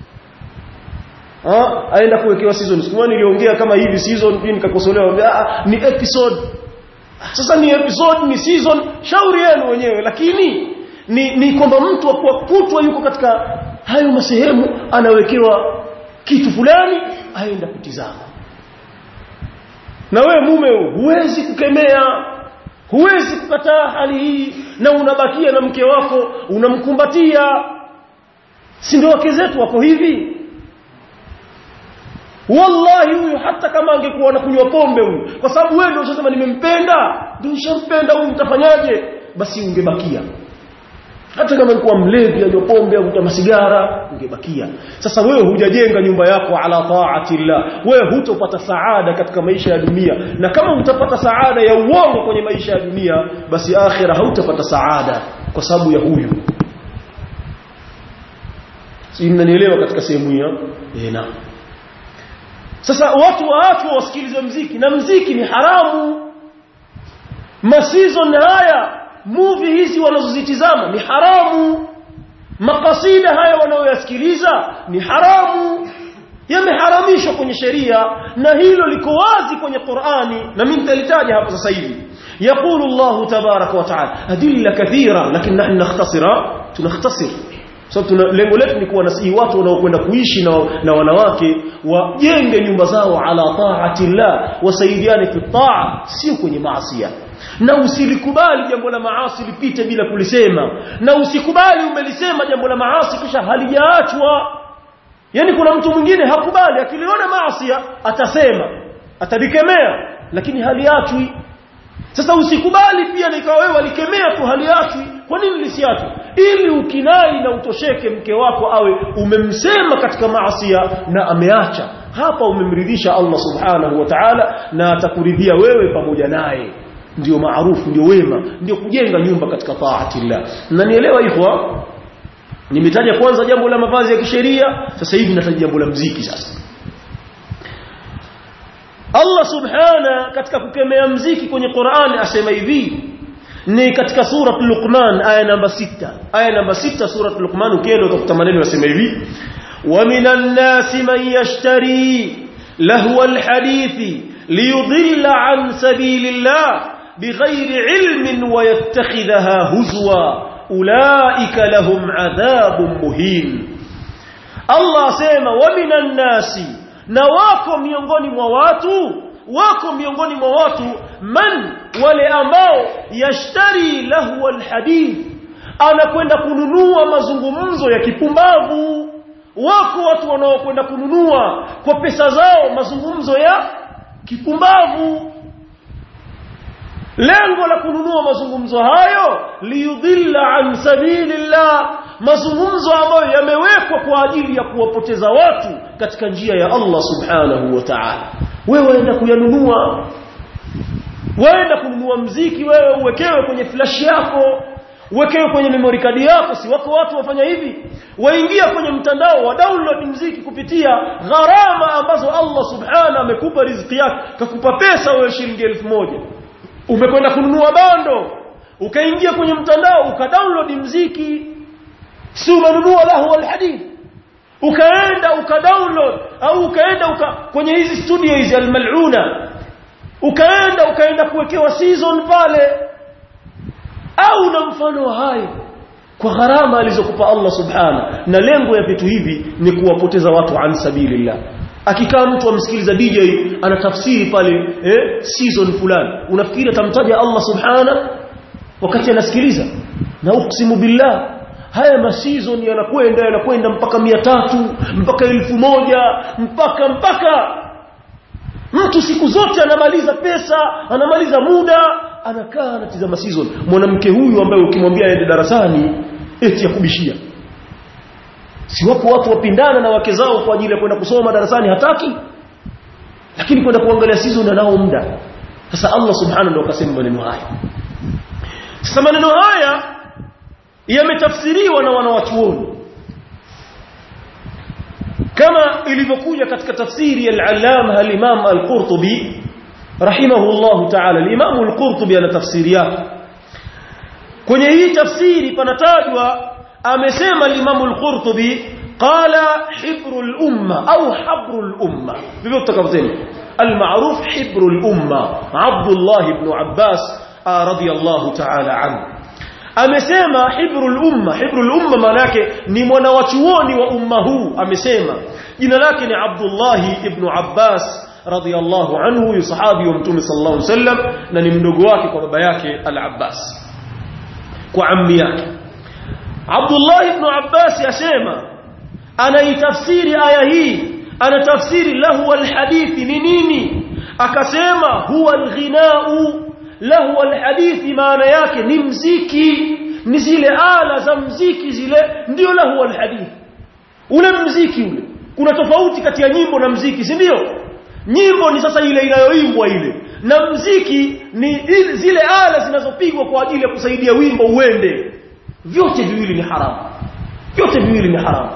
ah aenda kuwekewa season siku niliongea kama hivi season pia nikakosolewa ah ni episode sasa ni episode ni season shauri yenu wenyewe lakini ni, ni kwamba mtu akuwa kutwa yuko katika hayo masehemu anawekewa kitu fulani aenda kutizama na wewe mume huwezi kukemea huwezi kukataa hali hii na unabakia na mke wako unamkumbatia si ndio wake zetu wako hivi wallahi huyu hata kama angekuwa anakunywa pombe huyu kwa sababu wewe ndio unasema nimempenda ndio ushampenda huyu mtafanyaje basi ungebakia hata kama alikuwa mlevi anywa pombe au kuta masigara ungebakia sasa wewe hujajenga nyumba yako ala taatillah wewe hutopata saada katika maisha ya dunia na kama utapata saada ya uongo kwenye maisha ya dunia basi akhira hautapata saada kwa sababu ya huyu si mnanielewa katika sehemu hiyo eh naam sasa watu waachwe wasikilize mziki na mziki ni haramu masizon haya movie hizi wanazozitizama ni haramu makasida haya wanaoyasikiliza ni haramu yameharamishwa kwenye sheria na hilo liko wazi kwenye Qur'ani na mimi nitalitaja hapo sasa hivi يقول الله تبارك وتعالى أدلة كثيرة لكن نحن نختصر تنختصر sababu so, lengo letu ni kuwa nasihi watu wanaokwenda kuishi na, na wanawake wajenge nyumba zao ala taatillah wasaidiane fi taa sio kwenye maasi na usilikubali jambo la maasi lipite bila kulisema na usikubali umelisema jambo la maasi kisha halijaachwa yani kuna mtu mwingine hakubali akiliona maasi atasema atalikemea lakini haliachwi sasa usikubali pia nikawa wewe walikemea tu haliachwi kwa nini lisiachwe ili ukinai na utosheke mke wako awe umemsema katika maasiya na ameacha hapa umemridhisha Allah subhanahu wa ta'ala na atakuridhia wewe pamoja naye ndio maarufu ndio wema ndio kujenga nyumba katika taatillah na nielewa hivyo nimetaja kwanza jambo la mavazi ya kisheria sasa hivi nataja jambo la mziki sasa Allah subhana katika kukemea mziki kwenye Qur'an asema hivi ni katika sura Luqman aya namba sita aya namba sita sura Luqman ukienda utakuta maneno yasema hivi wa minan nasi man yashtari lahwa alhadithi liyudilla an sabilillah بغير علم ويتخذها هزوا أولئك لهم عذاب مهين الله سيما ومن الناس نواكم miongoni mwa watu wako miongoni mwa watu man wale ambao yashtari lahu alhadith anakwenda kununua mazungumzo ya kipumbavu wako watu wanaokwenda kununua kwa pesa zao mazungumzo ya kipumbavu lengo la kununua mazungumzo hayo liyudhilla an sabilillah mazungumzo ambayo yamewekwa kwa ajili ya kuwapoteza watu katika njia ya Allah subhanahu wa ta'ala wewe waenda kuyanunua waenda kununua mziki wewe uwekewe kwenye flash yako uwekewe kwenye memory card yako si wako watu wafanya hivi waingia kwenye mtandao wa download mziki kupitia gharama ambazo Allah subhanahu amekupa riziki yake kakupa pesa wewe shilingi elfu moja umekwenda kununua bando ukaingia kwenye mtandao ukadownload mziki si umenunua lahu alhadith ukaenda ukadownload au ukaenda uka, kwenye hizi studio hizi almaluna ukaenda ukaenda kuwekewa season pale au na mfano hayo kwa gharama alizokupa Allah subhana na lengo ya vitu hivi ni kuwapoteza watu an sabilillah akikaa mtu amsikiliza DJ anatafsiri pale eh, season fulani unafikiri atamtaja Allah subhana wakati anasikiliza na uksimu billah haya masizon yanakwenda yanakwenda mpaka mia tatu mpaka elfu moja mpaka mpaka mtu siku zote anamaliza pesa anamaliza muda anakaa anatizama season mwanamke huyu ambaye ukimwambia aende darasani eti ya kubishia si wapo watu wapindana na wake zao kwa ajili ya kwenda kusoma darasani hataki lakini kwenda kuangalia season anao muda sasa Allah subhanahu ndio akasema maneno haya sasa maneno haya yametafsiriwa na wanawachuoni kama ilivyokuja katika tafsiri ya al-allama al-imam al-qurtubi rahimahullah ta'ala al-imam al-qurtubi ana tafsiri yake kwenye hii tafsiri panatajwa amesema al-imam al-qurtubi qala hibru al-umma au habru al-umma vivyo tutakavyosema al-ma'ruf hibru al-umma Abdullah ibn Abbas radiyallahu ta'ala anhu amesema hibrul umma hibrul umma maana yake ni mwanawachuoni wa umma huu amesema jina lake ni Abdullah ibn Abbas radhiyallahu anhu yu sahabi wa mtume sallallahu alaihi wasallam na ni mdogo wake kwa baba yake al-Abbas kwa ammi yake Abdullah ibn Abbas yasema anaitafsiri aya hii anatafsiri lahu alhadithi ni nini akasema huwa alghinau lahu alhadithi maana yake ni mziki ni zile ala za mziki zile ndio lahu alhadithi ule mziki ule kuna tofauti kati ya nyimbo na mziki si ndio nyimbo ni sasa ile inayoimbwa ile na mziki ni ile, zile ala zinazopigwa kwa ajili ya kusaidia wimbo uende vyote viwili ni haramu vyote viwili ni haramu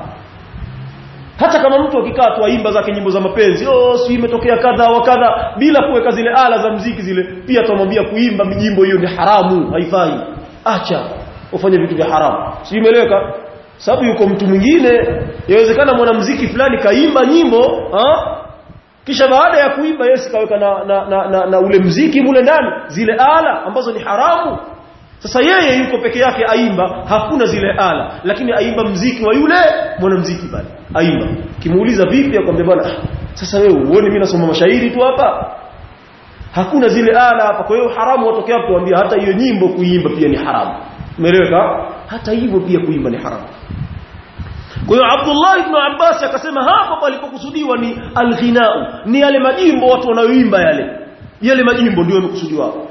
hata kama mtu akikaa tu aimba zake nyimbo za mapenzi oh si imetokea kadha wa kadha bila kuweka zile ala za mziki zile pia tumwambia kuimba mijimbo hiyo ni haramu haifai acha ufanye vitu vya haramu si imeleweka sababu yuko mtu mwingine yawezekana mwanamuziki fulani kaimba nyimbo ha? kisha baada ya kuimba yeye kaweka na, na, na, na, na ule mziki mule ndani zile ala ambazo ni haramu sasa yeye yuko peke yake aimba hakuna zile ala lakini aimba mziki wa yule mwanamziki pale aimba kimuuliza vipi akwambia bwana "Ah, sasa wewe uone mimi nasoma mashairi tu hapa hakuna zile ala hapa kwa hiyo haramu watokea hapo tuambia hata hiyo nyimbo kuimba pia ni haramu umeeleweka hata hivyo pia kuimba ni haramu kwa hiyo Abdullah ibn Abbas akasema hapa palipokusudiwa ni alghinau ni yale majimbo watu wanaoimba yale yale majimbo ndio yamekusudiwa hapo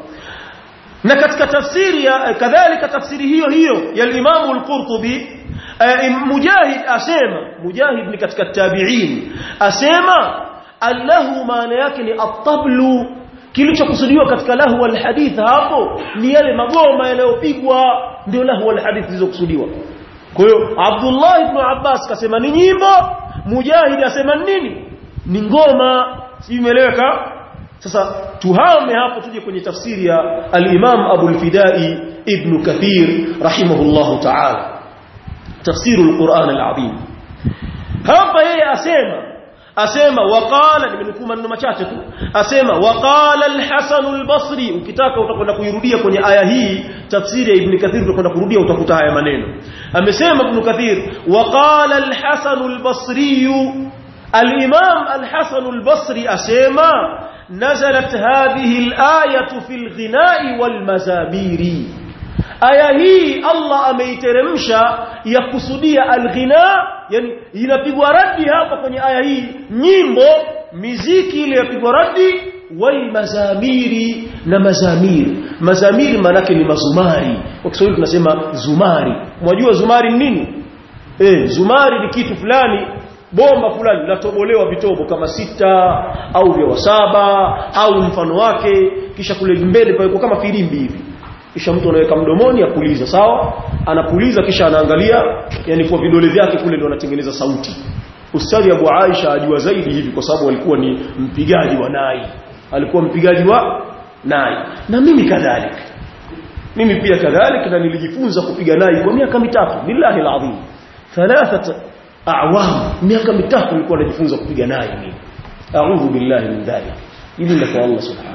na katika tafsiri ya kadhalika tafsiri hiyo hiyo ya Imam al-Qurtubi eh, Mujahid asema Mujahid ni katika tabi'in asema allahu maana yake ni at-tablu kilichokusudiwa katika lahu al-hadith hapo ni yale magoma yanayopigwa ndio lahu al-hadith zilizokusudiwa kwa hiyo Abdullah ibn Abbas kasema ni nyimbo Mujahid asema ni nini ni ngoma si imeeleweka sasa tuhame hapo tuje kwenye tafsiri ya al-Imam Abu al-Fidai Ibn Kathir rahimahullahu ta'ala tafsiru al-Quran al-Azim hapa yeye asema asema waqala nimenukuu maneno machache tu asema waqala al-Hasan al-Basri ukitaka utakwenda kuirudia kwenye aya hii tafsiri ya Ibn Kathir utakwenda kurudia utakuta haya maneno amesema Ibn Kathir waqala al-Hasan al-Basri al-Imam al-Hasan al-Basri asema نزلت هذه الآية في الغناء والمزامير aya hii Allah ameiteremsha ya kusudia alghina yani inapigwa radi hapa kwenye aya hii nyimbo miziki ile yapigwa radi wal mazamiri na mazamiri mazamiri manake ni mazumari kwa Kiswahili tunasema zumari mwajua zumari ni nini eh zumari ni kitu fulani bomba fulani latobolewa vitobo kama sita au vya saba au mfano wake kisha kule mbele pale kama filimbi hivi kisha mtu anaweka mdomoni apuliza sawa anapuliza kisha anaangalia yani kwa vidole vyake kule ndio anatengeneza sauti ustadhi Abu Aisha ajua zaidi hivi kwa sababu alikuwa ni mpigaji wa nai alikuwa mpigaji wa nai na mimi kadhalika mimi pia kadhalika na nilijifunza kupiga nai kwa miaka mitatu billahi alazim thalathat a'wam miaka mitatu nilikuwa najifunza kupiga nai mimi a'udhu billahi min dhalik ili ndio kwa Allah subhanahu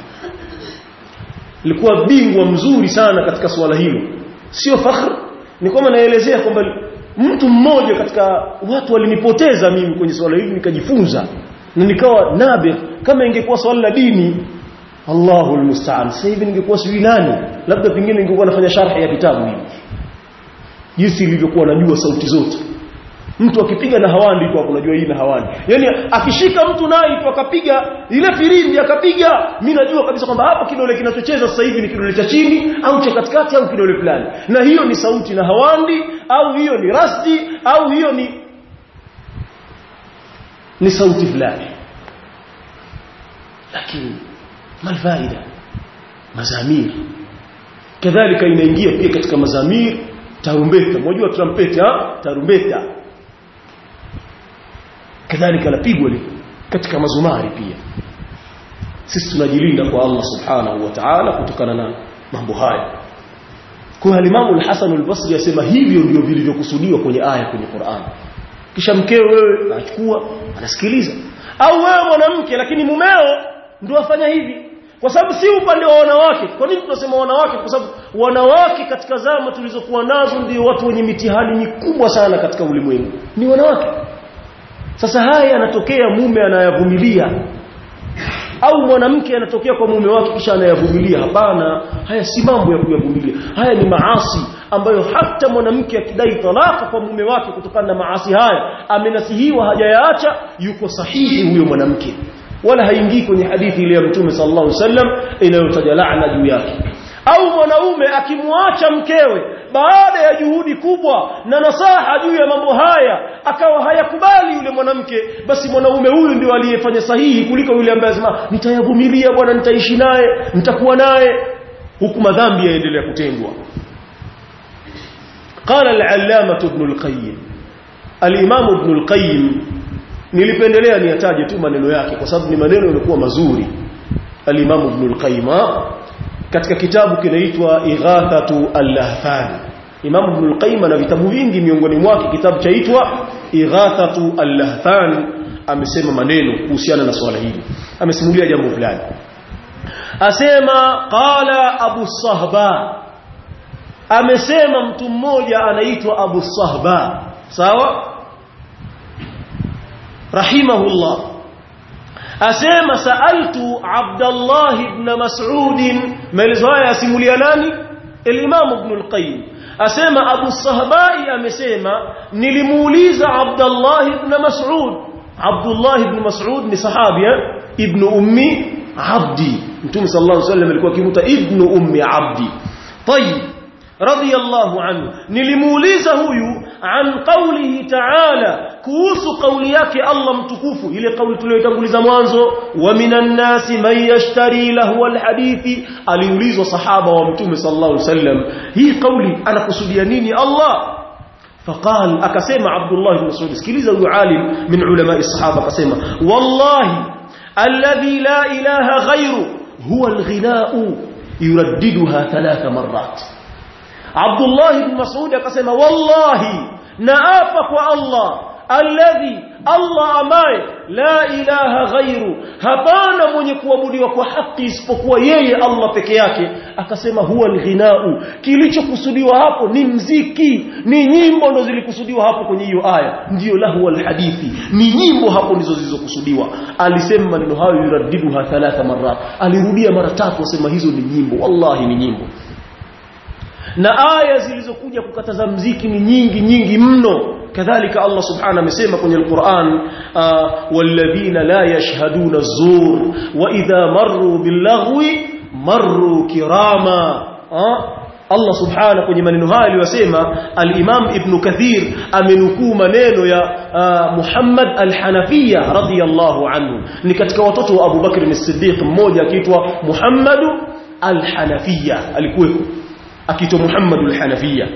nilikuwa bingwa mzuri sana katika swala hilo sio fakhr ni kwamba naelezea kwamba mtu mmoja katika watu walinipoteza mimi kwenye swala hili nikajifunza na nikawa nabi kama ingekuwa swala la dini Allahu almusta'an sasa hivi ningekuwa sijui nani labda pengine ningekuwa nafanya sharhi ya kitabu hivi jinsi ilivyokuwa najua sauti zote mtu akipiga na hawandi tu hapo unajua hii na hawandi yani akishika mtu naye tu akapiga ile firimbi akapiga mimi najua kabisa kwamba hapo kidole kinachocheza sasa hivi ni kidole cha chini au cha katikati au kidole fulani na hiyo ni sauti na hawandi au hiyo ni rasti au hiyo ni ni sauti fulani lakini malfaida mazamir kadhalika inaingia pia katika mazamir tarumbeta mnajua trumpeta tarumbeta kadhalika lapigwa katika mazumari pia sisi tunajilinda kwa Allah subhanahu wa ta'ala kutokana na mambo haya kwa Imam al-Hasan al-Basri yasema hivyo ndio vilivyokusudiwa kwenye aya kwenye Qur'an kisha mkeo wewe anachukua anasikiliza au wewe mwanamke lakini mumeo ndio afanya hivi kwa sababu si upande wa wanawake kwa nini tunasema wanawake kwa sababu wanawake katika zama tulizokuwa nazo ndio watu wenye mitihani mikubwa sana katika ulimwengu ni wanawake sasa haya yanatokea mume anayavumilia au mwanamke anatokea kwa mume wake kisha anayavumilia hapana haya si mambo ya kuyavumilia haya ni maasi ambayo hata mwanamke akidai talaka kwa mume wake kutokana na maasi haya amenasihiwa hajayaacha yuko sahihi huyo mwanamke wala haingii kwenye hadithi ile ya mtume sallallahu alaihi wasallam inayotaja laana juu yake au mwanaume akimwacha mkewe baada ya juhudi kubwa na nasaha juu ya mambo haya akawa hayakubali yule mwanamke basi mwanaume huyu ndio aliyefanya sahihi kuliko yule ambaye anasema nitayavumilia bwana nitaishi naye nitakuwa naye huku madhambi yaendelea kutendwa قال العلامة ابن القيم الإمام ابن القيم nilipendelea niyataje tu maneno yake kwa sababu ni maneno yalikuwa mazuri al-Imam Ibn al-Qayyim katika kitabu kinaitwa Ighathatu al-Lahfan Imam Ibn al-Qayyim ana vitabu vingi miongoni mwake kitabu chaitwa Ighathatu al-Lahfan amesema maneno kuhusiana na swala hili amesimulia jambo fulani asema qala Abu Sahba amesema mtu mmoja anaitwa Abu Sahba sawa rahimahullah asema saaltu Abdullah ibn Mas'ud maelezo haya yasimulia nani al-Imam Ibn al-Qayyim asema Abu Sahbai amesema nilimuuliza Abdullah ibn Mas'ud Abdullah ibn Mas'ud ni sahabi ibn ummi Abdi Mtume sallallahu alayhi wasallam alikuwa akimuta ibn ummi Abdi طيب radiyallahu anhu nilimuuliza huyu an qawlihi ta'ala kuhusu kauli yake Allah mtukufu ile kauli tuliyotanguliza mwanzo wa minan nasi man yashtari lahu alhadithi aliulizwa sahaba wa mtume sallallahu alaihi wasallam hii kauli anakusudia nini Allah فقال akasema Abdullah ibn Mas'ud sikiliza huyu alim min ulama as-sahaba akasema wallahi alladhi la ilaha ghayru huwa alghina'u yuraddiduha thalatha marrat Abdullah ibn Mas'ud akasema wallahi naapa kwa Allah alladhi Allah ambaye la ilaha ghairu hapana mwenye kuabudiwa kwa haki isipokuwa yeye Allah peke yake akasema huwa alghinau kilichokusudiwa hapo ni mziki ni nyimbo ndo zilikusudiwa hapo kwenye hiyo aya ndiyo lahu alhadithi ni nyimbo hapo ndizo zilizokusudiwa alisema maneno hayo yuradiduha thalatha marat alirudia mara tatu asema hizo ni nyimbo wallahi ni nyimbo na aya zilizokuja kukataza mziki ni nyingi nyingi mno kadhalika Allah subhanahu amesema kwenye Al-Qur'an walladhina la yashhaduna az-zur wa idha marru bil-laghwi marru kirama Allah subhanahu kwenye maneno haya aliyosema al-Imam Ibn Kathir amenukuu maneno ya Muhammad al-Hanafiya radiyallahu anhu ni katika watoto wa Abu Bakr as-Siddiq mmoja akiitwa Muhammad al-Hanafiya alikuwepo akiitwa Muhammad al-Hanafiya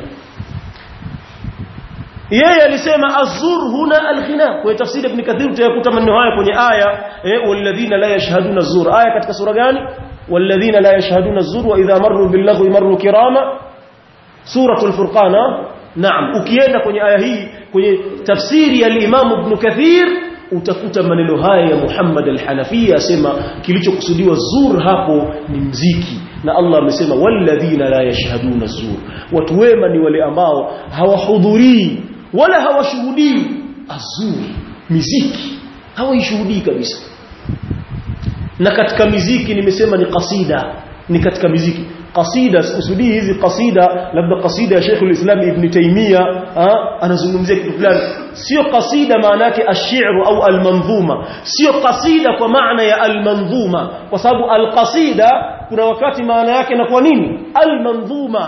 yeye alisema azur huna alghina kwa tafsiri ibn kathir utayakuta maneno haya kwenye aya eh walladhina la yashhaduna azur aya katika sura gani walladhina la yashhaduna azur wa idha marru billaghwi marru kirama suratul furqan naam ukienda kwenye aya hii kwenye tafsiri ya al-imam ibn kathir utakuta maneno haya ya Muhammad al-Hanafiya asema kilichokusudiwa zur hapo ni mziki na Allah amesema walladhina la yashhaduna zur watu wema ni wale ambao hawahudhurii wala hawashuhudii azur miziki hawaishuhudii kabisa na katika miziki nimesema ni kasida ni katika miziki kasida sikusudii hizi kasida labda kasida ya Sheikh al-Islam Ibn Taymiyyah anazungumzia kitu fulani sio kasida maana yake ash-shi'r au al-manzuma sio kasida kwa maana ya al-manzuma kwa sababu al-qasida kuna wakati maana yake inakuwa nini al-manzuma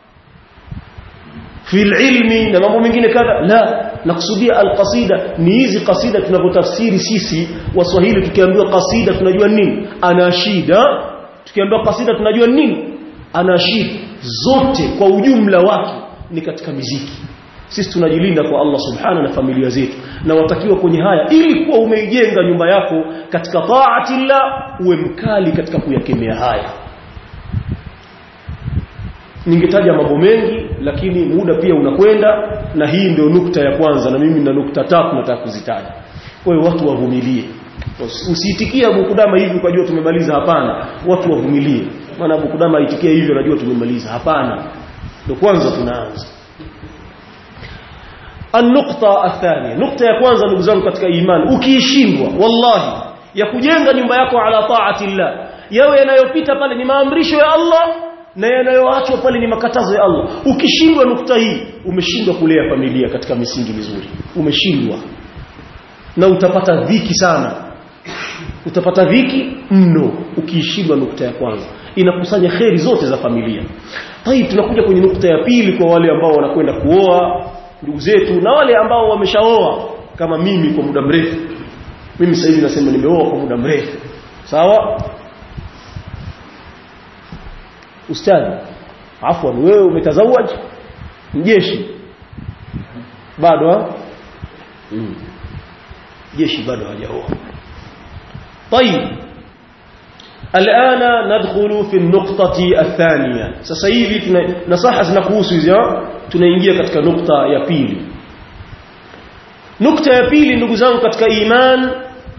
fi ilmi na mambo mengine kadha la nakusudia alqasida ni hizi kasida tunavyotafsiri sisi waswahili tukiambiwa kasida tunajua nini anashida tukiambiwa kasida tunajua nini anashid zote kwa ujumla wake ni katika miziki sisi tunajilinda kwa Allah subhana na familia zetu na watakiwa kwenye haya ili kuwa umeijenga nyumba yako katika taatillah uwe mkali katika kuyakemea haya ningetaja mambo mengi lakini muda pia unakwenda na hii ndio nukta ya kwanza na mimi na nukta tatu nataka kuzitaja kwa hiyo watu wavumilie usiitikie Abu Kudama hivi ukajua tumemaliza hapana watu wavumilie maana Abu Kudama aitikia hivyo najua tumemaliza hapana ndio kwanza tunaanza النقطة الثانية نقطة ya kwanza ndugu zangu katika imani ukiishindwa wallahi ya kujenga nyumba yako ala taatillah yawe yanayopita pale ni maamrisho ya Allah na yanayoachwa pale ni makatazo ya Allah ukishindwa nukta hii umeshindwa kulea familia katika misingi mizuri umeshindwa na utapata dhiki sana utapata dhiki mno ukiishindwa nukta ya kwanza inakusanya kheri zote za familia tayib tunakuja kwenye nukta ya pili kwa wale ambao wanakwenda kuoa ndugu zetu na wale ambao wameshaoa kama mimi kwa muda mrefu mimi sasa hivi nasema nimeoa kwa muda mrefu sawa ustadi afwan wewe umetazawaj mjeshi bado mm. jeshi bado hajaoa طيب الان ندخل في النقطه الثانيه sasa hivi nasaha zinakuhusu hizo tunaingia katika nukta ya pili nukta ya pili ndugu zangu katika iman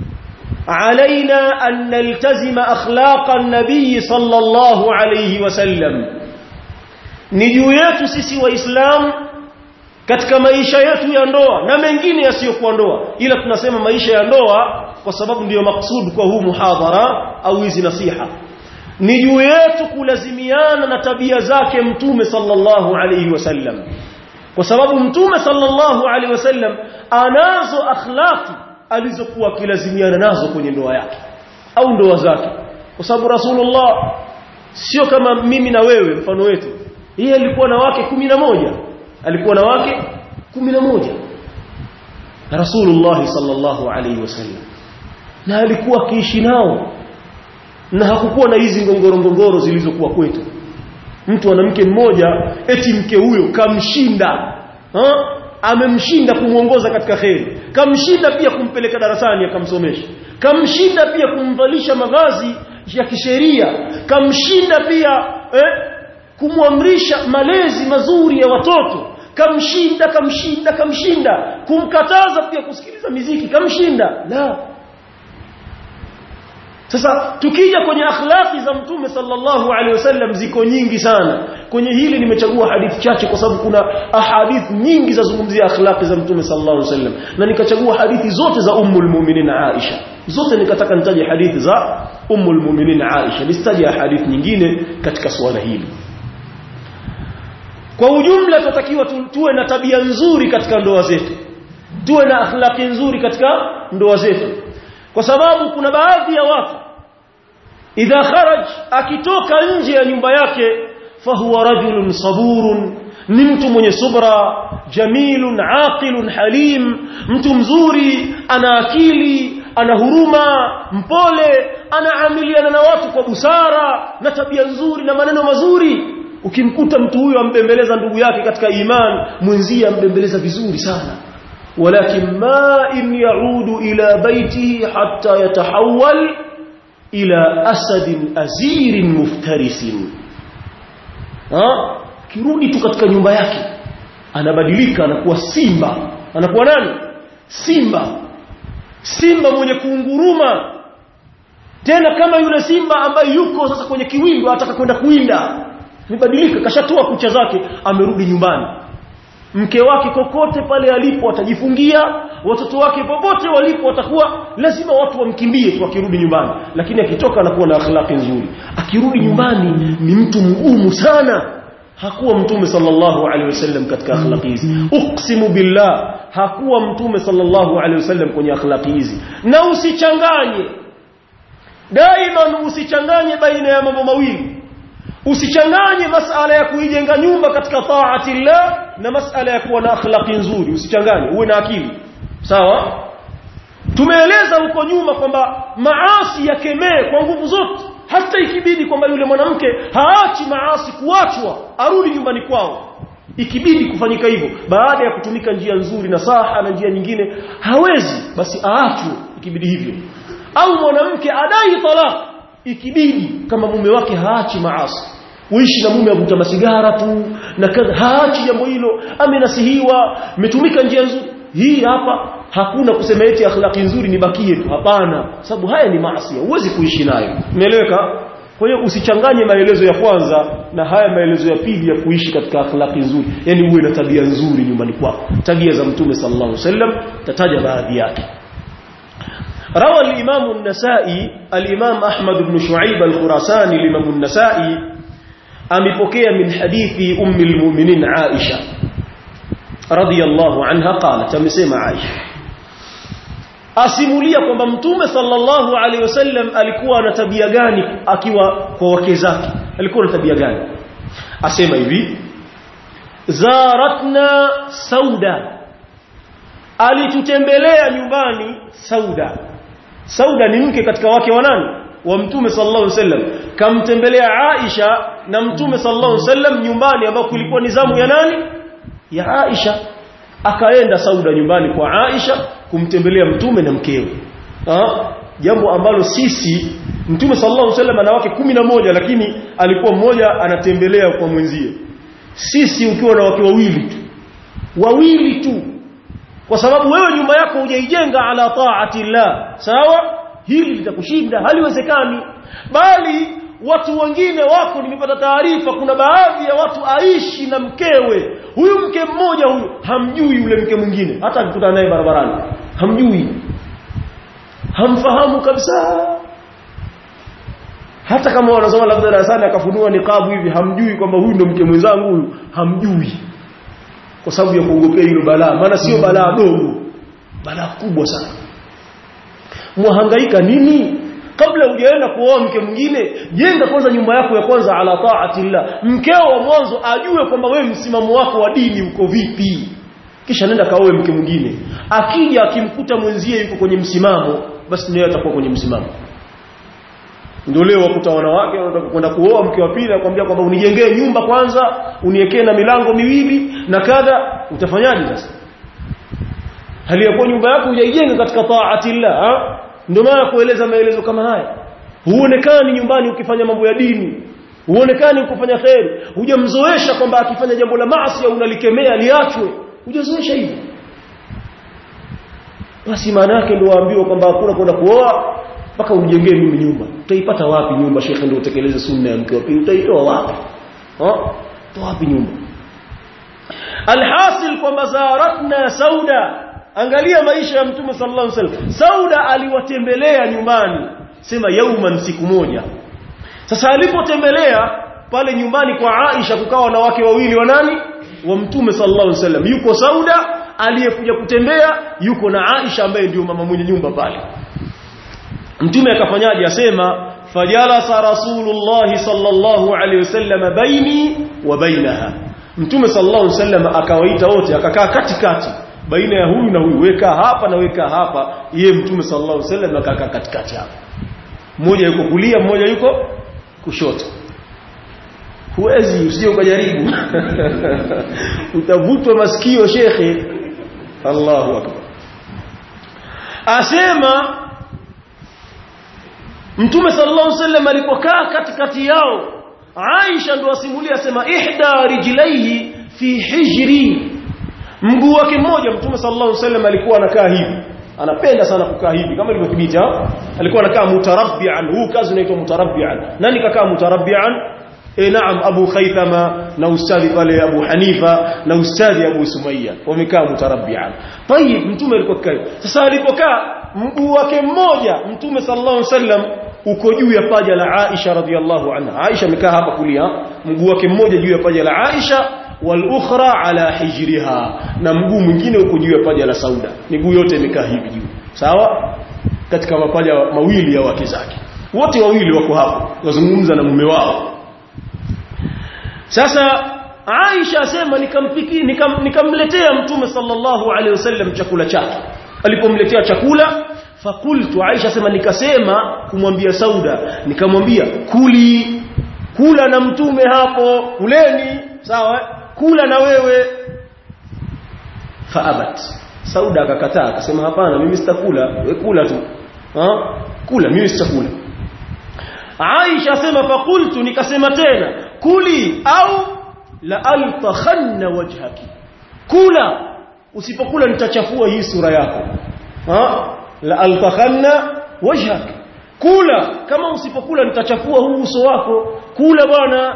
علينا أن نلتزم أخلاق النبي صلى الله عليه وسلم نجو yetu sisi waislamu katika maisha yetu ya ndoa na mengine yasiyokuwa ndoa ila tunasema maisha ya ndoa kwa sababu ndiyo maksud kwa huu muhadhara au hizi nasiha ni juu yetu kulazimiana na tabia zake mtume sallallahu alayhi wasallam kwa sababu mtume sallallahu alayhi wasallam anazo akhlaqi alizokuwa akilazimiana nazo kwenye ndoa yake au ndoa zake kwa sababu rasulullah sio kama mimi na wewe mfano wetu yeye alikuwa na wake moja alikuwa na wake moja rasulullah sallallahu alayhi wasallam na alikuwa akiishi nao na hakukuwa na hizi ngongoro ngongoro zilizokuwa kwetu mtu ana mke mmoja eti mke huyo kamshinda ha? amemshinda kumuongoza katika kheri kamshinda pia kumpeleka darasani akamsomesha kamshinda pia kumvalisha mavazi ya kisheria kamshinda pia eh, kumwamrisha malezi mazuri ya watoto kamshinda kamshinda kamshinda kumkataza pia kusikiliza miziki kamshinda la sasa tukija kwenye akhlaqi za mtume sallallahu alaihi wasallam ziko nyingi sana kwenye hili nimechagua hadithi chache kwa sababu kuna ahadith nyingi za zungumzia akhlaqi za mtume sallallahu alaihi wasallam na nikachagua hadithi zote za ummul mu'minin Aisha zote nikataka nitaje hadithi za ummul mu'minin Aisha nisitaje hadithi nyingine katika suala hili kwa ujumla tutakiwa tuwe na tabia nzuri katika ndoa zetu tuwe na akhlaqi nzuri katika ndoa zetu kwa sababu kuna baadhi ya watu idha kharaj akitoka nje ya nyumba yake fahuwa rajulun saburun ni mtu mwenye subra jamilun aqilun halim mtu mzuri ana akili ana huruma mpole anaamiliana na watu kwa busara na tabia nzuri na maneno mazuri ukimkuta mtu huyo ambembeleza ndugu yake katika iman mwenzie ambembeleza vizuri sana ولكن ما إن يعود إلى بيته حتى يتحول إلى أسد أزير مفترس ها kirudi tu katika nyumba yake anabadilika anakuwa simba anakuwa nani simba simba mwenye kuunguruma tena kama yule simba ambaye yuko sasa kwenye kiwindo ataka kwenda kuinda mibadilika kashatoa kucha zake amerudi nyumbani mke wake kokote pale alipo atajifungia watoto wake popote walipo watakuwa lazima watu wamkimbie tu akirudi nyumbani lakini akitoka anakuwa na akhlaqi nzuri akirudi nyumbani ni mtu mgumu sana hakuwa mtume sallallahu alaihi wasallam katika akhlaqi hizi uqsimu billah hakuwa mtume sallallahu alaihi wasallam kwenye akhlaqi hizi na usichanganye daima usichanganye baina ya mambo mawili usichanganye masala ya kuijenga nyumba katika taati llah na masala ya kuwa na akhlaqi nzuri usichanganye uwe na akili sawa tumeeleza huko nyuma kwamba maasi yakemee kwa nguvu zote hata ikibidi kwamba yule mwanamke haachi maasi kuachwa arudi nyumbani kwao ikibidi kufanyika hivyo baada ya kutumika njia nzuri na saha na njia nyingine hawezi basi aachwe ikibidi hivyo au mwanamke adai talaq ikibidi kama mume wake haachi maasi uishi na mume avuta masigara tu na kadha haachi jambo hilo amenasihiwa metumika njia nzuri hii hapa hakuna kusema eti akhlaqi nzuri nibakie tu hapana sababu haya ni maasi huwezi kuishi nayo umeeleweka kwa hiyo usichanganye maelezo ya kwanza na haya maelezo ya pili ya kuishi katika akhlaqi nzuri yani uwe na tabia nzuri nyumbani kwako tabia za mtume sallallahu alaihi wasallam tataja baadhi yake روى الإمام النسائي الإمام أحمد بن شعيب الخراساني الإمام النسائي أمبكي من حديث أم المؤمنين عائشة رضي الله عنها قالت أمسيما عائشة asimulia kwamba mtume sallallahu alaihi wasallam alikuwa na tabia gani akiwa kwa wake zake alikuwa na tabia gani asema hivi zaratna sauda alitutembelea nyumbani sauda sauda ni mke katika wake wa nani wa mtume sallallahu alaihi wasallam kamtembelea Aisha na mtume sallallahu alaihi wasallam nyumbani ambako kulikuwa ni zamu ya nani ya Aisha akaenda sauda nyumbani kwa Aisha kumtembelea mtume na mkewe ha? jambo ambalo sisi mtume sallallahu alaihi wasallam ana wake kumi na moja lakini alikuwa mmoja anatembelea kwa mwenzie sisi ukiwa na wake wawili tu wawili tu kwa sababu wewe nyumba yako hujaijenga ala taati llah sawa hili litakushinda haliwezekani bali watu wengine wako nimepata taarifa kuna baadhi ya watu aishi na mkewe huyu mke mmoja huyu hamjui yule mke mwingine hata akikutana naye barabarani hamjui hamfahamu kabisa hata kama wanasoma labda darasani akafunua niqabu hivi hamjui kwamba huyu ndo mke mwenzangu huyu hamjui kwa sababu ya kuogopea hilo balaa maana sio balaa dogo balaa kubwa sana mwahangaika nini kabla hujaenda kuoa mke mwingine jenga kwanza nyumba yako ya kwanza ala taatillah mkeo wa mwanzo ajue kwamba wewe msimamo wako wa dini uko vipi kisha nenda kaoe mke mwingine akija akimkuta mwenzie yuko kwenye msimamo basi naye atakuwa kwenye msimamo ndio leo wakuta wanawake wanataka kwenda kuoa mke wa pili akwambia kwamba unijengee nyumba kwanza uniwekee na milango miwili na kadha utafanyaje sasa hali ya kuwa nyumba yako hujaijenga katika taatillah ndio maana kueleza maelezo kama haya huonekani nyumbani ukifanya mambo ya dini huonekani ukifanya kheri hujamzoesha kwamba akifanya jambo la maasi au unalikemea liachwe hujazoesha hivyo basi maana yake ndio waambiwa kwamba hakuna kwenda kuoa mpaka unijengee mimi nyumba utaipata wapi nyumba shekhe ndio utekeleze sunna ya mke wa pili utaitoa wapi ha toa wapi nyumba alhasil kwamba zaratna sauda angalia maisha ya mtume sallallahu alaihi wasallam sauda aliwatembelea nyumbani sema yauman siku moja sasa alipotembelea pale nyumbani kwa Aisha kukawa na wake wawili wa nani wa mtume sallallahu alaihi wasallam yuko sauda aliyekuja kutembea yuko na Aisha ambaye ndio mama mwenye nyumba pale mtume akafanyaje asema fajalasa rasulullah sallallahu alaihi wasallam baini wa bainaha mtume sallallahu alaihi wasallam akawaita wote akakaa katikati baina ya huyu na huyu weka hapa na weka hapa yeye mtume sallallahu alaihi wasallam akakaa katikati hapa mmoja yuko kulia mmoja yuko kushoto huwezi usije ukajaribu utavutwa masikio shekhe Allahu akbar asema Mtume sallallahu alaihi wasallam alipokaa katikati yao Aisha ndo asimulia asema ihda rijlaihi fi hijri mguu wake mmoja Mtume sallallahu alaihi wasallam alikuwa anakaa hivi anapenda sana kukaa hivi kama ilivyothibiti alikuwa anakaa mutarabbian huu kazi unaitwa mutarabbian nani kakaa mutarabbian eh naam Abu Khaythama na ustadhi pale Abu Hanifa na ustadhi Abu Sumayya wamekaa mutarabbian tayib mtume alikuwa kai sasa alipokaa mguu wake mmoja mtume sallallahu alaihi wasallam uko juu ya paja la Aisha radhiallahu anha Aisha amekaa hapa kulia mguu wake mmoja juu ya paja la Aisha wal ukhra ala hijriha na mguu mwingine uko juu ya paja la Sauda miguu yote imekaa hivi juu sawa katika mapaja mawili ya wake zake wote wawili wako hapo wazungumza na mume wao sasa Aisha asema nikampikia nikam, nikamletea mtume sallallahu alaihi wasallam chakula chake alipomletea chakula fakultu Aisha sema nikasema kumwambia Sauda nikamwambia kuli kula na mtume hapo kuleni sawa kula na wewe faabat Sauda akakataa akasema hapana mimi sitakula wewe kula tu ha kula mimi sitakula Aisha sema fakultu nikasema tena kuli au la altakhanna wajhaki kula usipokula nitachafua hii sura yako ha la altakhanna wajhak kula kama usipokula nitachafua huu uso wako kula bwana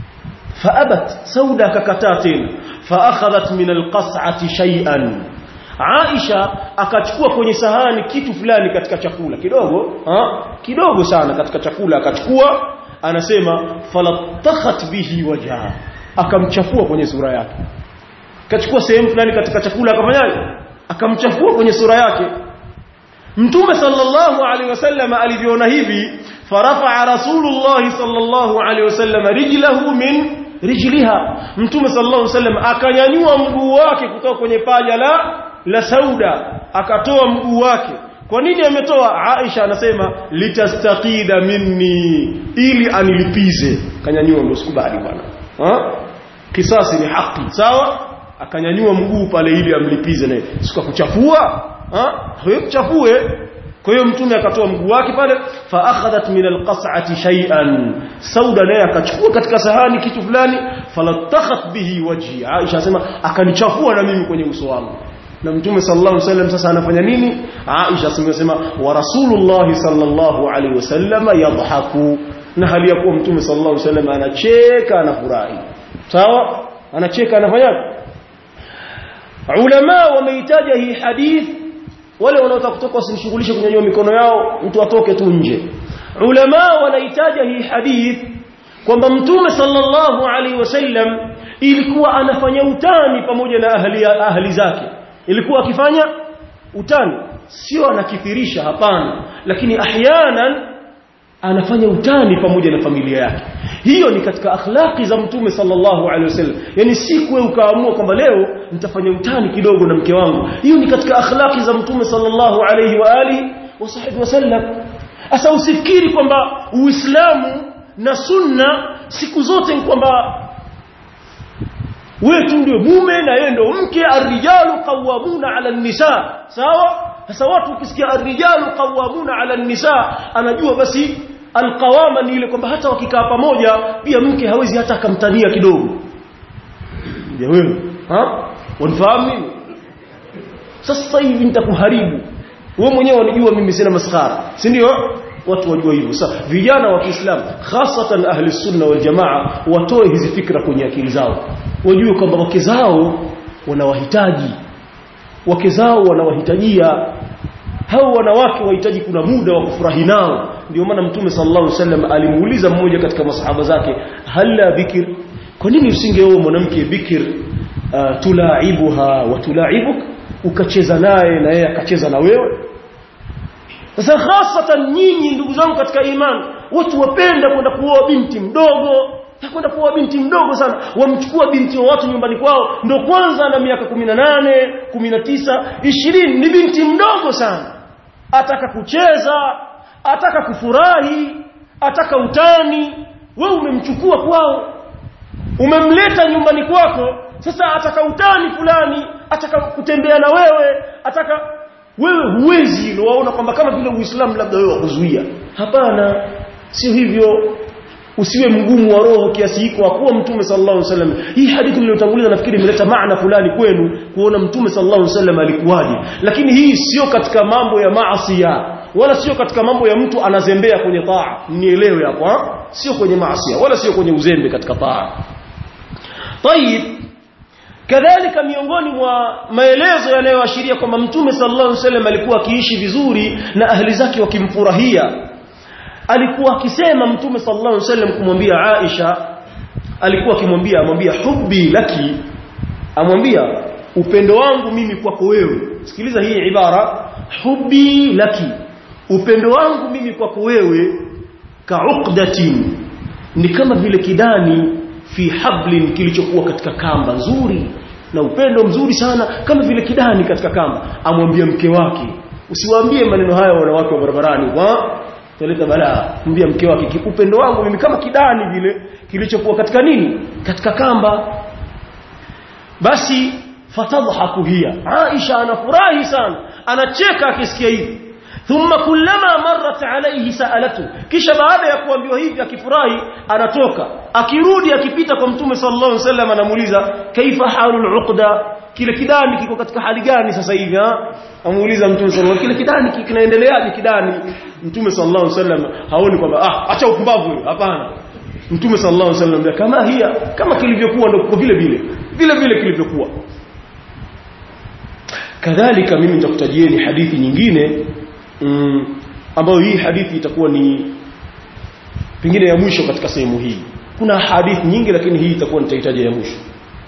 faabat sauda akakataa tena faakhadhat min alqas'ati shay'an Aisha akachukua kwenye sahani kitu fulani katika chakula kidogo ha? kidogo sana katika chakula akachukua anasema falatakhat bihi wajha akamchafua kwenye sura yake akachukua sehemu fulani katika chakula akafanyaje akamchafua kwenye sura yake Mtume sallallahu alaihi wasallam alivyoona hivi farafa rasulullah sallallahu alaihi wasallam rijlahu min rijliha Mtume sallallahu alaihi wasallam akanyanyua mguu wake kutoka kwenye paja la la Sauda akatoa mguu wake kwa nini ametoa Aisha anasema litastaqida minni ili anilipize kanyanyua ndio sikubali bwana ha kisasi ni haki sawa akanyanyua mguu pale ili amlipize naye sika kuchafua ha hiyo kuchafue kwa hiyo mtume akatoa mguu wake pale fa akhadhat min alqas'ati shay'an sauda naye akachukua katika sahani kitu fulani falatakhat bihi wajhi Aisha asema akanichafua na mimi kwenye uso wangu na mtume sallallahu alaihi wasallam sasa anafanya nini Aisha asema wa rasulullah sallallahu alaihi wasallam yadhaku na hali ya kuwa mtume sallallahu alaihi wasallam anacheka anafurahi sawa anacheka anafanya ulama wameitaja hii hadith wale wanaotaka kutoka wasimshughulishe kunyanyua mikono yao mtu atoke tu nje ulama wanaitaja hii hadith kwamba mtume sallallahu alaihi wasallam ilikuwa anafanya utani pamoja na ahli ahli zake ilikuwa akifanya utani sio anakithirisha hapana lakini ahyanan anafanya utani pamoja na familia yake hiyo ni katika akhlaqi za mtume sallallahu alaihi wasallam yani siku wewe ukaamua kwamba leo nitafanya utani kidogo na mke wangu hiyo ni katika akhlaqi za mtume sallallahu alaihi wa alihi wasahbihi wasallam asa usifikiri kwamba uislamu na sunna siku zote ni kwamba wewe tu ndio mume na yeye ndio mke arrijalu qawwamuna ala nisa sawa sasa watu ukisikia arrijalu qawwamuna ala nisa anajua basi alqawama ni ile kwamba hata wakikaa pamoja pia mke hawezi hata akamtania kidogo ndio wewe ha wanifahamu mimi sasa hivi nitakuharibu wewe mwenyewe unajua mimi sina maskhara si ndio watu wajua hivyo sasa vijana wa Kiislamu hasatan ahli sunna wal jamaa watoe hizi fikra kwenye akili zao wajue kwamba wake zao wanawahitaji wake zao wanawahitajia hao wanawake wahitaji kuna muda wa kufurahi nao ndio maana mtume sallallahu alaihi wasallam alimuuliza mmoja katika masahaba zake halla bikir kwa nini usingeoa mwanamke bikir uh, tulaibuha wa tulaibuk ukacheza naye na yeye akacheza na wewe sasa hasatan nyinyi ndugu zangu katika imani watu wapenda kwenda kuoa binti mdogo kwenda kuoa binti mdogo sana wamchukua binti wa watu nyumbani kwao ndo kwanza ana miaka 18 19 20 ni binti mdogo sana ataka kucheza ataka kufurahi ataka utani wewe umemchukua kwao umemleta nyumbani kwako sasa ataka utani fulani ataka kutembea na wewe ataka wewe huwezi hilo waona kwamba kama vile uislamu labda wewe wakuzuia hapana sio hivyo usiwe mgumu wa roho kiasi hiko akuwa mtume sallallahu alaihi wasallam hii hadithi niliyotanguliza nafikiri imeleta maana fulani kwenu kuona mtume sallallahu alaihi wasallam alikuwaje lakini hii sio katika mambo ya maasi wala sio katika mambo ya mtu anazembea kwenye taa nielewe hapo sio kwenye maasi wala sio kwenye uzembe katika taa طيب kadhalika miongoni mwa maelezo yanayoashiria kwamba mtume sallallahu alaihi wasallam alikuwa akiishi vizuri na ahli zake wakimfurahia alikuwa akisema mtume sallallahu alaihi wasallam kumwambia Aisha alikuwa akimwambia amwambia hubbi laki amwambia upendo wangu mimi kwako wewe sikiliza hii ibara hubbi laki upendo wangu mimi kwako wewe ka'uqdatin ni kama vile kidani fi hablin kilichokuwa katika kamba nzuri na upendo mzuri sana kama vile kidani katika kamba amwambia mke wake usiwaambie maneno haya wanawake wa barabarani kwa taleta balaa mwambia mke wake upendo wangu mimi kama kidani vile kilichokuwa katika nini katika kamba basi fatadhaku hiya Aisha anafurahi sana anacheka akisikia hivi thumma kullama marrat alayhi sa'alatu kisha baada ya kuambiwa hivi akifurahi anatoka akirudi akipita kwa mtume sallallahu alaihi wasallam anamuuliza kaifa halul uqda kile kidani kiko katika hali gani sasa hivi ha amuuliza mtume sallallahu kile kidani kinaendeleaje kidani mtume sallallahu alaihi wasallam haoni kwamba ah acha upumbavu hapana mtume sallallahu alaihi wasallam kama hiya kama kilivyokuwa ndio vile vile vile vile kilivyokuwa kadhalika mimi nitakutajieni hadithi nyingine mm, ambayo hii hadithi itakuwa ni pengine ya mwisho katika sehemu hii kuna hadithi nyingi lakini hii itakuwa nitahitaji ya mwisho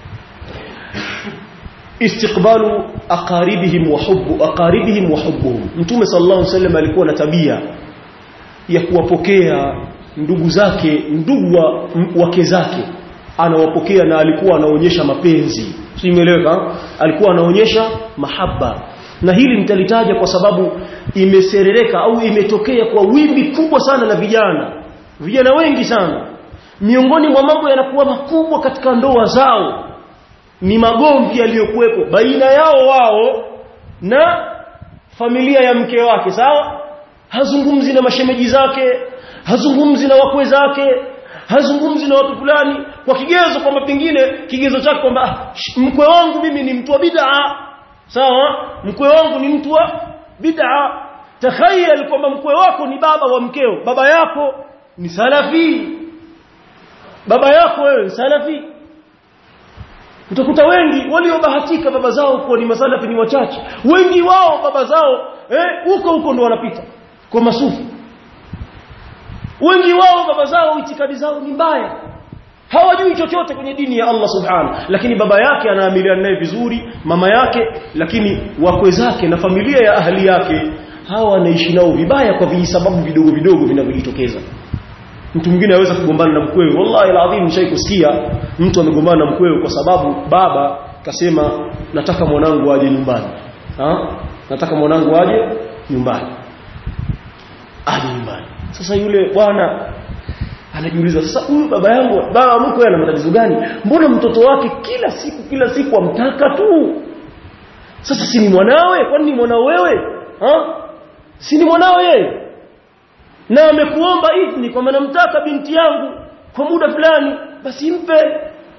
istiqbalu aqaribihim wa hubbu aqaribihim wa hubbuhum mtume sallallahu alaihi wasallam alikuwa na tabia ya kuwapokea ndugu zake ndugu wa, wake zake anawapokea na alikuwa anaonyesha mapenzi simeleweka alikuwa anaonyesha mahaba na hili nitalitaja kwa sababu imeserereka au imetokea kwa wimbi kubwa sana la vijana vijana wengi sana miongoni mwa mambo yanakuwa makubwa katika ndoa zao ni magomvi yaliyokuwepo baina yao wao na familia ya mke wake sawa hazungumzi na mashemeji zake hazungumzi na wakwe zake hazungumzi na watu fulani kwa kigezo kwamba pengine kigezo chake kwamba mkwe wangu mimi ni mtu wa bid'a sawa mkwe wangu ni mtu wa bid'a takhayal kwamba mkwe wako ni baba wa mkeo baba yako ni salafi baba yako wewe ni salafi utakuta wengi waliobahatika baba zao kuwa ni masalafi ni wachache wengi wao baba zao eh huko huko ndo wanapita kwa masufi wengi wao baba zao itikadi zao ni mbaya hawajui chochote kwenye dini ya Allah subhanahu lakini baba yake anaamiliana naye vizuri mama yake lakini wakwe zake na familia ya ahli yake hawa wanaishi nao vibaya kwa vijisababu vidogo vidogo vinavyojitokeza mtu mwingine aweza kugombana na mkwewe wallahi alazim nishai kusikia mtu amegombana na mkwewe kwa sababu baba kasema nataka mwanangu aje nyumbani ha? nataka mwanangu aje nyumbani aje nyumbani sasa yule bwana anajiuliza sasa huyu baba yangu baba mkwe ana matatizo gani mbona mtoto wake kila siku kila siku amtaka tu sasa si ni mwanawe kwani ni mwanao wewe ha? si ni mwanao yeye na amekuomba idhni kwamba namtaka binti yangu kwa muda fulani basi mpe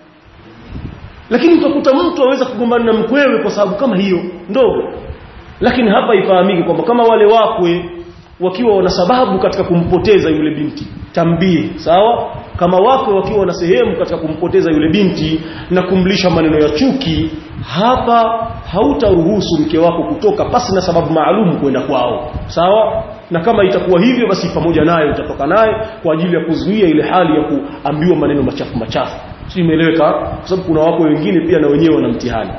lakini utakuta mtu aweza kugombana na mkwewe kwa sababu kama hiyo ndogo lakini hapa ifahamike kwamba kama wale wakwe wakiwa wana sababu katika kumpoteza yule binti tambie sawa kama wakwe wakiwa na sehemu katika kumpoteza yule binti na kumlisha maneno ya chuki hapa hautaruhusu mke wako kutoka pasi na sababu maalum kwenda kwao sawa na kama itakuwa hivyo basi pamoja naye utatoka naye kwa ajili ya kuzuia ile hali ya kuambiwa maneno machafu machafu si imeeleweka kwa sababu kuna wako wengine pia na wenyewe wana mtihani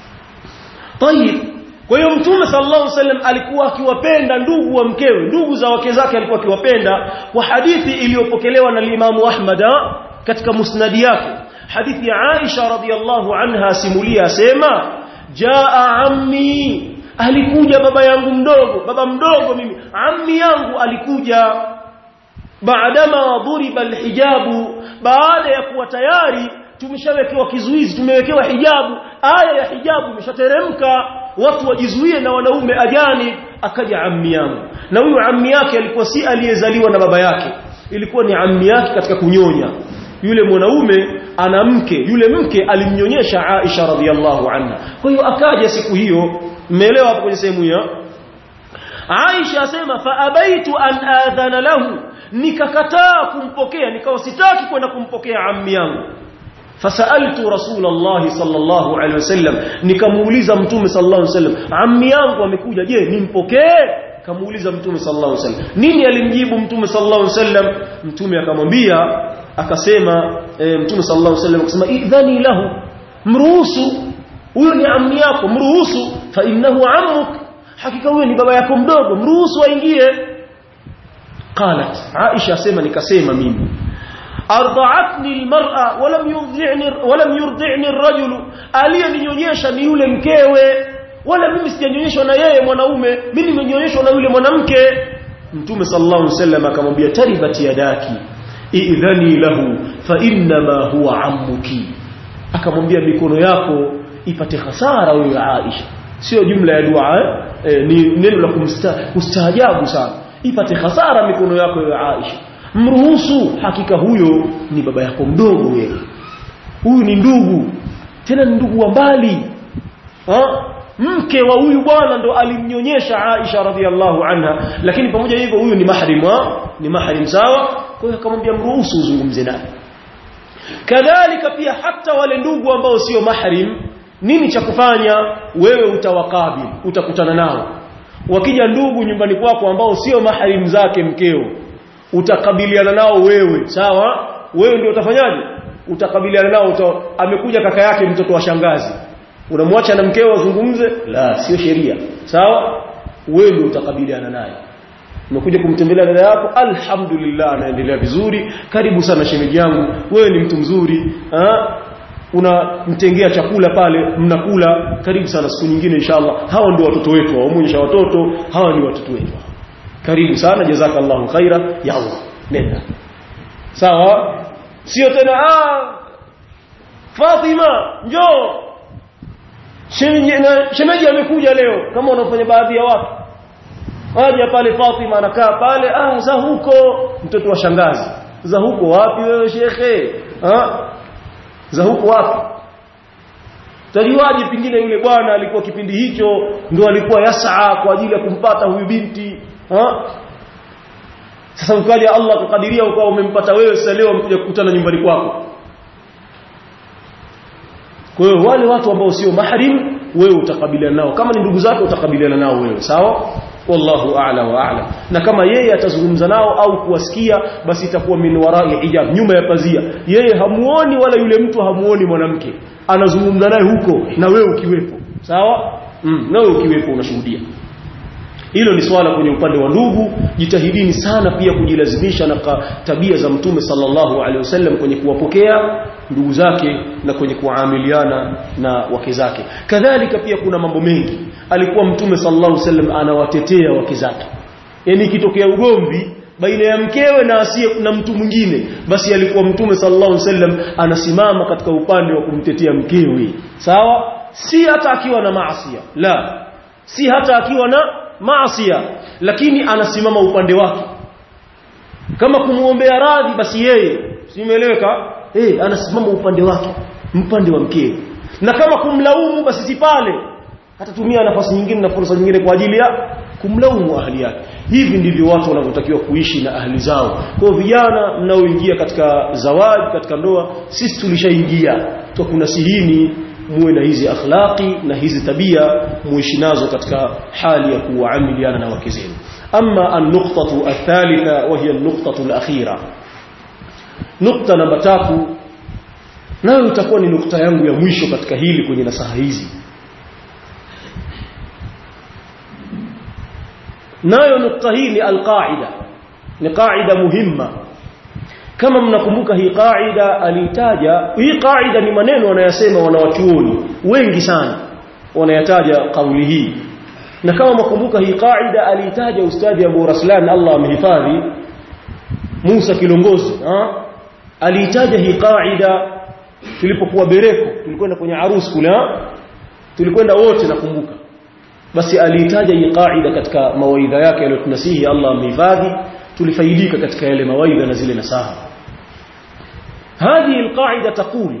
tayib kwa hiyo mtume sallallahu alaihi wasallam alikuwa akiwapenda ndugu wa mkewe ndugu za wake zake alikuwa akiwapenda kwa hadithi iliyopokelewa na Imam Ahmad katika musnadi yake hadithi ya Aisha radhiallahu anha simulia asema jaa ammi alikuja baba yangu mdogo baba mdogo mimi ammi yangu alikuja baadama dhuriba alhijabu baada ya kuwa tayari tumeshawekewa kizuizi tumewekewa hijabu aya ya hijabu imeshateremka watu wajizuie na wanaume ajani akaja ammi yangu na huyu ammi yake alikuwa si aliyezaliwa na baba yake ilikuwa ni ammi yake katika kunyonya yule mwanaume ana mke yule mke alimnyonyesha Aisha radhiallahu anha kwa hiyo akaja siku hiyo mmeelewa hapo kwenye sehemu hiyo Aisha asema fa abaitu an adhana lahu nikakataa kumpokea nikawa sitaki kwenda kumpokea ammi yangu fasaltu rasulullah sallallahu alaihi wasallam nikamuuliza mtume sallallahu alaihi wasallam ammi yangu amekuja je nimpokee kamuuliza mtume sallallahu alaihi wasallam nini alimjibu mtume sallallahu alaihi wasallam mtume akamwambia akasema e, mtume sallallahu alaihi wasallam akasema idhani lahu mruhusu huyo ni ammi yako mruhusu fa innahu ammuk hakika huyo ni baba yako mdogo mruhusu aingie qalat aisha asema nikasema mimi arda'atni almar'a walam yurdi'ni walam yurdi'ni ar-rajulu aliyeninyonyesha ni yule mkewe wala mimi sijanyonyeshwa na yeye mwanaume mimi nimenyonyeshwa na yule mwanamke mtume sallallahu alaihi wasallam akamwambia taribati yadaki idhani lahu fa inma huwa ammuki akamwambia mikono yako ipate hasara wewe Aisha sio jumla ya dua eh, ni neno la kumstaajabu sana ipate hasara mikono yako wewe Aisha mruhusu hakika huyo ni baba yako mdogo wewe huyu ni ndugu tena ni ndugu wa mbali ha? mke wa huyu bwana ndo alimnyonyesha Aisha radhiallahu anha lakini pamoja hivyo huyu ni mahrim wa ni mahrim sawa kwa hiyo akamwambia mruhusu uzungumze naye kadhalika pia hata wale ndugu ambao sio mahrim nini cha kufanya wewe utawakabili utakutana nao wakija ndugu nyumbani kwako ambao sio maharimu zake mkeo utakabiliana nao wewe sawa wewe ndio utafanyaje utakabiliana nao uta, amekuja kaka yake mtoto wa shangazi unamwacha na mkeo azungumze la sio sheria sawa wewe ndio utakabiliana naye umekuja kumtembelea dada yako alhamdulillah anaendelea vizuri karibu sana shemeji yangu wewe ni mtu mzuri ha? unamtengea chakula pale mnakula karibu sana siku nyingine inshallah hawa ndio watoto wetu waonyesha watoto hawa ni watoto wetu karibu sana jazakallahu khaira ya Allah nenda sawa sio tena ah Fatima njoo shemeji shemeji amekuja leo kama unafanya baadhi ya watu Aja pale Fatima anakaa pale ah za huko mtoto wa shangazi za huko wapi wewe shekhe ah za huko wapi Tajuaje pingine yule bwana alikuwa kipindi hicho ndo alikuwa yasaa kwa ajili ya kumpata huyu binti ha? Sasa ukaja Allah kukadiria ukawa umempata wewe sasa leo umekuja kukutana nyumbani kwako Kwa hiyo wale watu ambao sio mahrim wewe utakabiliana nao kama ni ndugu zako utakabiliana nao wewe sawa wallahu a'la wa a'lam na kama yeye atazungumza nao au kuwasikia basi itakuwa min wara'i hijab nyuma ya pazia yeye hamuoni wala yule mtu hamuoni mwanamke anazungumza naye huko na wewe ukiwepo sawa mm, na wewe ukiwepo unashuhudia hilo ni swala kwenye upande wa ndugu jitahidini sana pia kujilazimisha na tabia za mtume sallallahu alaihi wasallam kwenye kuwapokea ndugu zake na kwenye kuamiliana na wake zake kadhalika pia kuna mambo mengi alikuwa mtume sallallahu alaihi wasallam anawatetea wake zake yani ikitokea ugomvi baina ya mkewe na asiye na mtu mwingine basi alikuwa mtume sallallahu alaihi wasallam anasimama katika upande wa kumtetea mkewe sawa si hata akiwa na maasi la si hata akiwa na maasi lakini anasimama upande wake kama kumuombea radhi basi yeye simeeleweka eh anasimama upande wake upande wa mkewe na kama kumlaumu basi si pale atatumia nafasi nyingine na fursa nyingine kwa ajili ya kumlaumu ahli yake hivi ndivyo watu wanavyotakiwa kuishi na ahli zao kwa vijana mnaoingia katika zawadi katika ndoa sisi tulishaingia tukunasihini muwe na hizi akhlaqi na hizi tabia muishi nazo katika hali ya kuamiliana na wake zenu amma an-nuqtatu ath-thalitha wa hiya an-nuqtatu al-akhira nukta namba tatu nayo itakuwa ni nukta yangu ya mwisho katika hili kwenye nasaha hizi nayo nukta hii ni alqaida ni qaida muhimma kama mnakumbuka hii qaida alitaja hii qaida ni maneno wanayasema wanawachuoni wengi sana wanayataja kauli hii na kama mnakumbuka hii qaida alitaja ustadi Abu Raslan Allah amhifadhi Musa Kilongozi ha? aliitaja hii qaida tulipokuwa Bereko tulikwenda kwenye harusi kule tulikwenda wote nakumbuka basi aliitaja hii qaida katika mawaidha yake aliyotunasihi Allah amhifadhi tulifaidika katika yale mawaidha na zile nasaha هذه القاعده تقول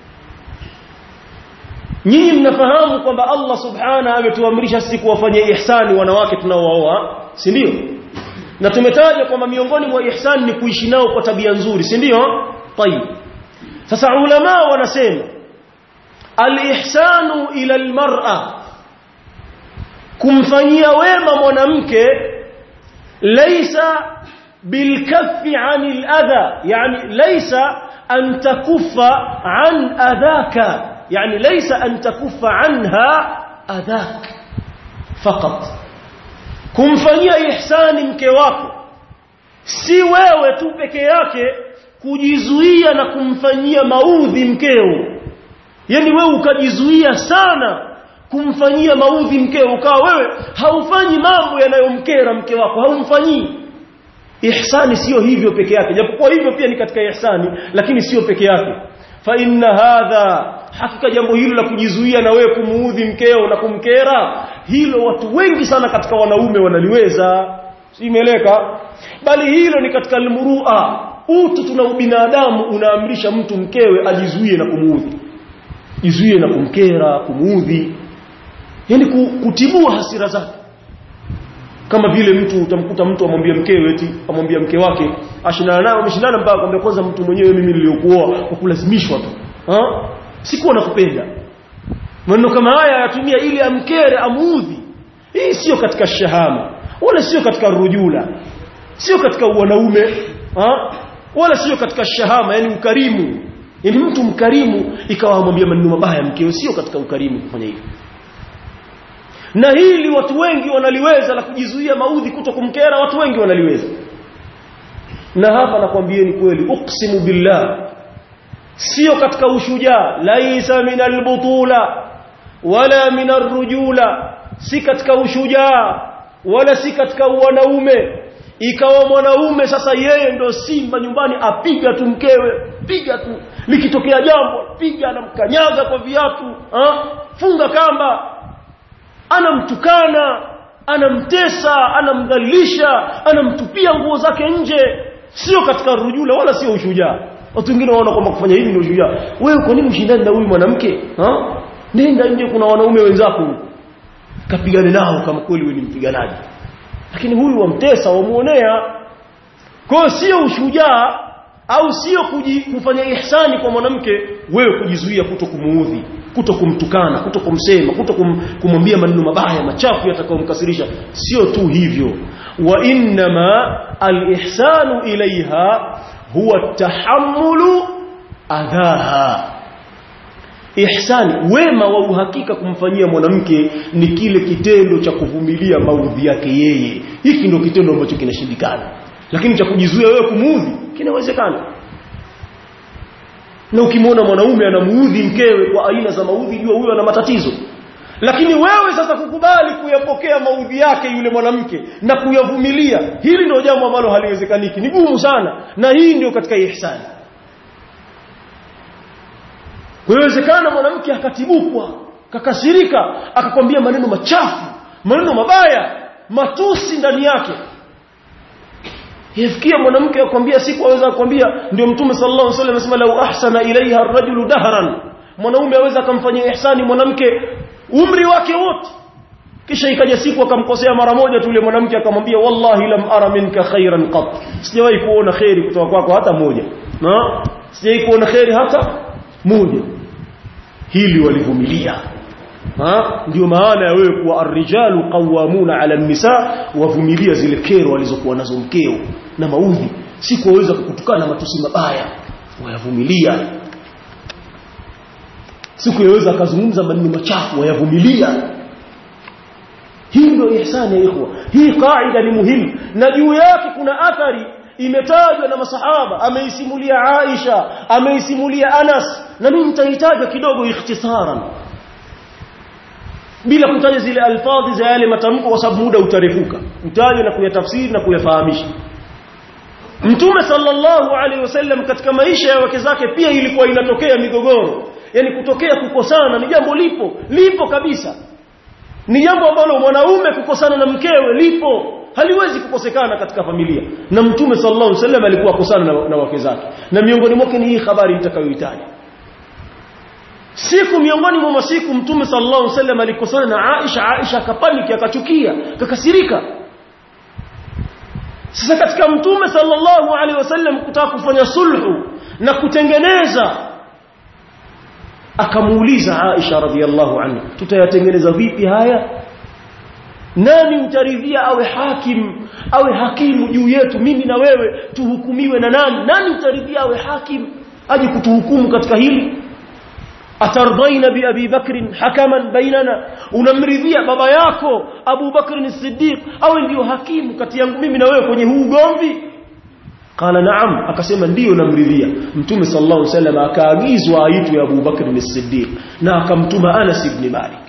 nyinyi mnafahamu kwamba Allah subhana ametuamrisha sisi kuwafanyia ihsani wanawake tunaooa si ndio na tumetaja kwamba miongoni mwa ihsani ni kuishi nao kwa tabia nzuri si ndio tayib sasa ulama wanasema al-ihsanu ila al-mar'a kumfanyia wema mwanamke laysa bilkaffi 'anil adha yani laysa an takuffa 'an adhaka yani laysa an takuffa 'anha adhak faqat kumfanyia ihsani mke wako si wewe tu peke yake kujizuia na kumfanyia maudhi mkeo yani wewe ukajizuia sana kumfanyia maudhi mkeo ukawa wewe haufanyi mambo yanayomkera mke wako haumfanyii ihsani sio hivyo peke yake japokuwa hivyo pia ni katika ihsani lakini sio peke yake fa inna hadha hakika jambo hilo la kujizuia na wewe kumuudhi mkeo na kumkera hilo watu wengi sana katika wanaume wanaliweza simeleka bali hilo ni katika almurua utu tuna ubinadamu unaamrisha mtu mkewe ajizuie na kumuudhi jizuie na kumkera kumuudhi yani kutibua hasira zake kama vile mtu utamkuta mtu amwambia mkewe eti amwambia mke wake ashindana naye ameshindana mpaka kwamba kwanza mtu mwenyewe mimi niliokuoa kwa kulazimishwa tu ha sikuwa nakupenda maneno kama haya yatumia ili amkere amuudhi hii sio katika shahama wala sio katika rujula sio katika wanaume ha? wala sio katika shahama yani ukarimu yani mtu mkarimu ikawa amwambia maneno mabaya mkeo sio katika ukarimu kufanya hivyo na hili watu wengi wanaliweza la kujizuia maudhi kuto kumkera watu wengi wanaliweza na hapa nakwambieni kweli uqsimu billah sio katika ushujaa laisa min albutula wala min arrujula si katika ushujaa wala si katika wanaume ikawa mwanaume sasa yeye ndo simba nyumbani apiga tu mkewe piga tu likitokea jambo piga anamkanyaga kwa viatu ha? funga kamba anamtukana anamtesa anamdhalilisha anamtupia nguo zake nje sio katika rujula wala sio ushujaa watu wengine waona kwamba kufanya hivi ndio ushujaa wewe kwa nini ushindani na huyu mwanamke ha nenda nje kuna wanaume wenzako kapigane nao kama kweli wewe ni mpiganaji lakini huyu wamtesa wamuonea kwa sio ushujaa au sio kufanya ihsani kwa mwanamke wewe kujizuia kuto kumuudhi kuto kumtukana kuto kumsema kuto kum, kumwambia maneno mabaya machafu yatakayomkasirisha sio tu hivyo wa inma alihsanu ilaiha huwa tahammulu adhaha ihsani wema wa uhakika kumfanyia mwanamke ni kile kitendo cha kuvumilia maudhi yake yeye hiki ndio kitendo ambacho kinashindikana lakini cha kujizuia wewe kumuudhi kinawezekana na ukimwona mwanaume anamuudhi mkewe kwa aina za maudhi jua huyo ana matatizo lakini wewe sasa kukubali kuyapokea maudhi yake yule mwanamke na kuyavumilia hili ndio jambo ambalo haliwezekaniki ni gumu sana na hii ndio katika ihsani kuwezekana mwanamke akatibukwa kakasirika akakwambia maneno machafu maneno mabaya matusi ndani yake yafikia mwanamke akwambia siku aweza kukwambia ndio mtume sallallahu alaihi wasallam anasema lau ahsana ilaiha ar-rajulu dahran mwanaume aweza akamfanyia ihsani mwanamke umri wake wote kisha ikaja siku akamkosea mara moja tu yule mwanamke akamwambia wallahi lam ara minka khairan qat sijawahi kuona khairi kutoka kwako hata moja na sijawahi kuona khairi hata moja hili walivumilia ha ndio maana ya wewe kuwa arrijalu qawwamuna ala nisa wavumilia zile kero walizokuwa nazo mkeo na maudhi si kuweza kukutukana matusi mabaya wayavumilia siku yaweza akazungumza maneno machafu wayavumilia hii ndio ihsani ya ikhwa hii kaida ni muhimu na juu yake kuna athari imetajwa na masahaba ameisimulia Aisha ameisimulia Anas na mimi nitahitaja kidogo ikhtisaran bila kutaja zile alfadhi za yale matamko kwa sababu muda utarefuka utaje na kuyatafsiri na kuyafahamisha Mtume sallallahu alaihi wasallam katika maisha ya wake zake pia ilikuwa inatokea migogoro yani kutokea kukosana ni jambo lipo lipo kabisa ni jambo ambalo mwanaume kukosana na mkewe lipo haliwezi kukosekana katika familia na mtume sallallahu alaihi wasallam alikuwa akosana na, na wake zake na miongoni mwake ni hii habari nitakayoitaja siku miongoni mwa masiku mtume sallallahu alaihi wasallam alikosana na Aisha Aisha akapaniki akachukia akakasirika sasa katika mtume sallallahu alaihi wasallam kutaka kufanya sulhu na kutengeneza akamuuliza Aisha radhiallahu anha tutayatengeneza vipi haya nani utaridhia awe hakim awe hakimu juu yetu mimi na wewe tuhukumiwe na nani nani utaridhia awe hakim aje kutuhukumu katika hili atardaina bi abi bakr hakaman bainana unamridhia baba yako abu bakr as-siddiq awe ndio hakimu kati yangu mimi na wewe kwenye huu ugomvi qala naam akasema ndio namridhia mtume sallallahu alaihi wasallam akaagizwa aitwe abu bakr as-siddiq na akamtuma anas ibn malik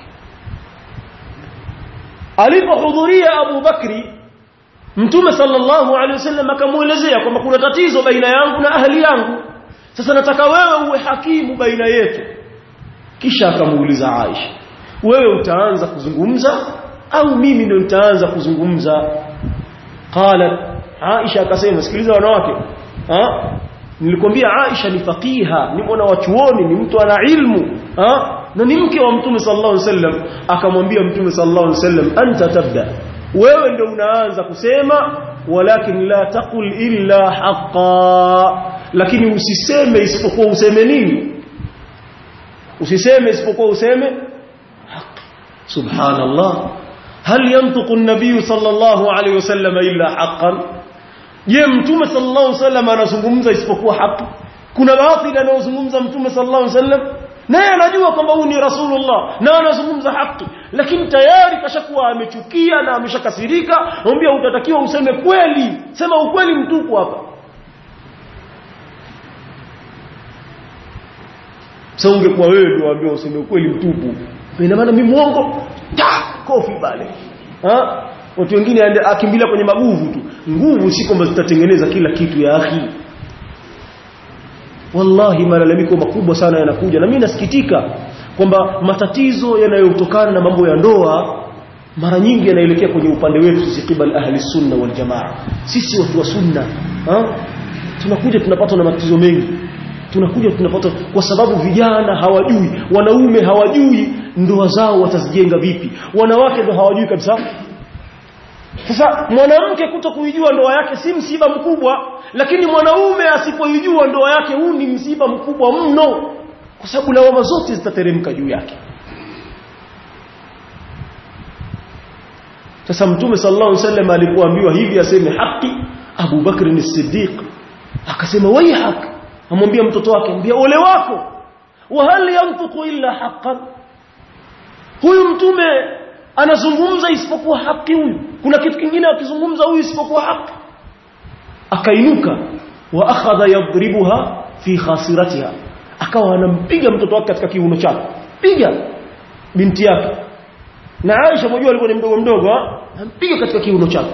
alipohudhuria Abu Bakri Mtume sallallahu alaihi wasallam akamuelezea kwamba kuna tatizo baina yangu na ahli yangu sasa nataka wewe uwe hakimu baina yetu kisha akamuuliza Aisha wewe utaanza kuzungumza au mimi ndio nitaanza kuzungumza qalat Aisha akasema sikiliza wanawake ha nilikwambia Aisha ni faqiha ni mwana wa chuoni ni mtu ana ilmu ha na ni mke wa mtume sallallahu alaihi wasallam akamwambia mtume sallallahu alaihi wasallam anta tabda wewe ndio unaanza kusema walakin la taqul illa haqa lakini usiseme isipokuwa useme nini usiseme isipokuwa useme subhanallah hal yantiqu an-nabiy sallallahu alayhi wasallam illa haqqan je mtume sallallahu alayhi wasallam anazungumza isipokuwa haki kuna baadhi anayozungumza mtume sallallahu alayhi wasallam naye anajua kwamba huyu ni rasulullah na anazungumza haki lakini tayari kashakuwa amechukia na ameshakasirika anambia utatakiwa useme kweli sema ukweli mtupu hapa sasa ungekuwa wewe ndio waambia useme ukweli mtupu ina maana mimi muongo ta kofi bale ha watu wengine akimbilia kwenye maguvu tu nguvu si kwamba zitatengeneza kila kitu ya akhi wallahi malalamiko makubwa sana yanakuja na mimi nasikitika kwamba matatizo yanayotokana na mambo ya ndoa mara nyingi yanaelekea kwenye upande wetu sisi kibal ahli sunna wal jamaa sisi watu wa sunna ha? tunakuja tunapatwa na matatizo mengi tunakuja tunapata kwa sababu vijana hawajui wanaume hawajui ndoa zao watazijenga vipi wanawake ndo hawajui kabisa sasa mwanamke kuto kuijua ndoa yake si msiba mkubwa lakini mwanaume asipoijua ndoa yake huu ni msiba mkubwa mno kwa sababu lawama zote zitateremka juu yake sasa mtume sallallahu alaihi wasallam alipoambiwa hivi aseme haki Abu Bakr as-Siddiq akasema waihak amwambia mtoto wake mbia ole wako wa hal yantuqu illa haqqan huyu mtume anazungumza isipokuwa haki huyu kuna kitu kingine akizungumza huyu isipokuwa haki akainuka wa akhadha yadribuha fi khasiratiha akawa anampiga mtoto wake katika kiuno chake piga binti yake na Aisha mjua alikuwa ni mdogo mdogo ampiga katika kiuno chake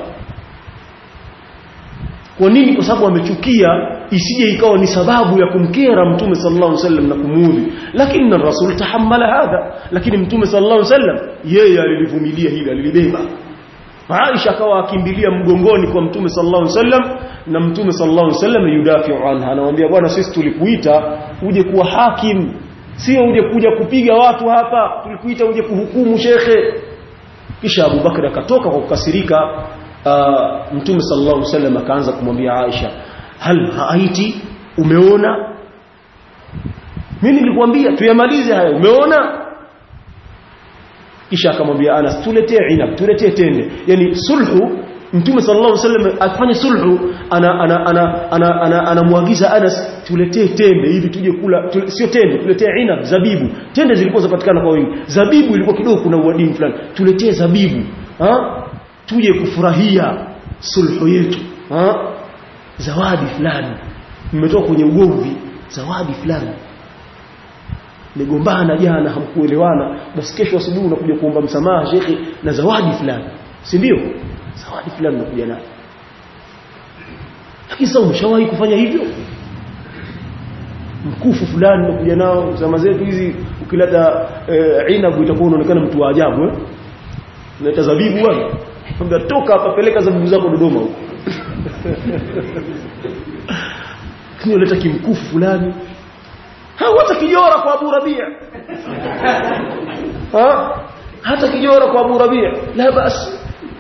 kwa nini kwa sababu amechukia isije ikawa ni sababu ya kumkera mtume sallallahu alaihi wasallam na kumuudhi lakini na rasul tahammala hadha lakini mtume sallallahu alaihi wasallam yeye alilivumilia hili alilibeba Aisha akawa akimbilia mgongoni kwa mtume sallallahu alaihi wasallam na mtume sallallahu alaihi wasallam yudafiu anha anamwambia bwana sisi tulikuita uje kuwa hakim sio uje kuja kupiga watu hapa tulikuita uje kuhukumu shekhe kisha Abu Bakr akatoka kwa kukasirika uh, mtume sallallahu alaihi wasallam akaanza kumwambia Aisha hal haiti umeona mimi nilikwambia tuyamalize haya umeona kisha akamwambia Anas tuletee inab tuletee tende yani sulhu mtume sallallahu alaihi wasallam afanye sulhu ana ana ana ana ana anamwagiza Anas tuletee tende hivi tuje kula tule, sio tende tuletee inab zabibu tende zilikuwa zapatikana kwa wingi zabibu ilikuwa kidogo kuna uadini fulani tuletee zabibu ha tuje kufurahia sulhu yetu ha zawadi fulani mmetoka kwenye ugomvi zawadi fulani mmegombana jana hamkuelewana basi kesho asubuhi unakuja kuomba msamaha shekhi na zawadi fulani si ndio zawadi fulani unakuja nayo lakini sasa umeshawahi kufanya hivyo mkufu fulani unakuja nao zama zetu hizi ukileta e, inabu itakuwa unaonekana mtu wa ajabu eh unaleta zabibu bwana kwamba toka hapa peleka zabibu zako Dodoma huko kini unaleta kimkufu fulani hata kijora kwa Abu Rabia ha hata kijora kwa Abu Rabia la basi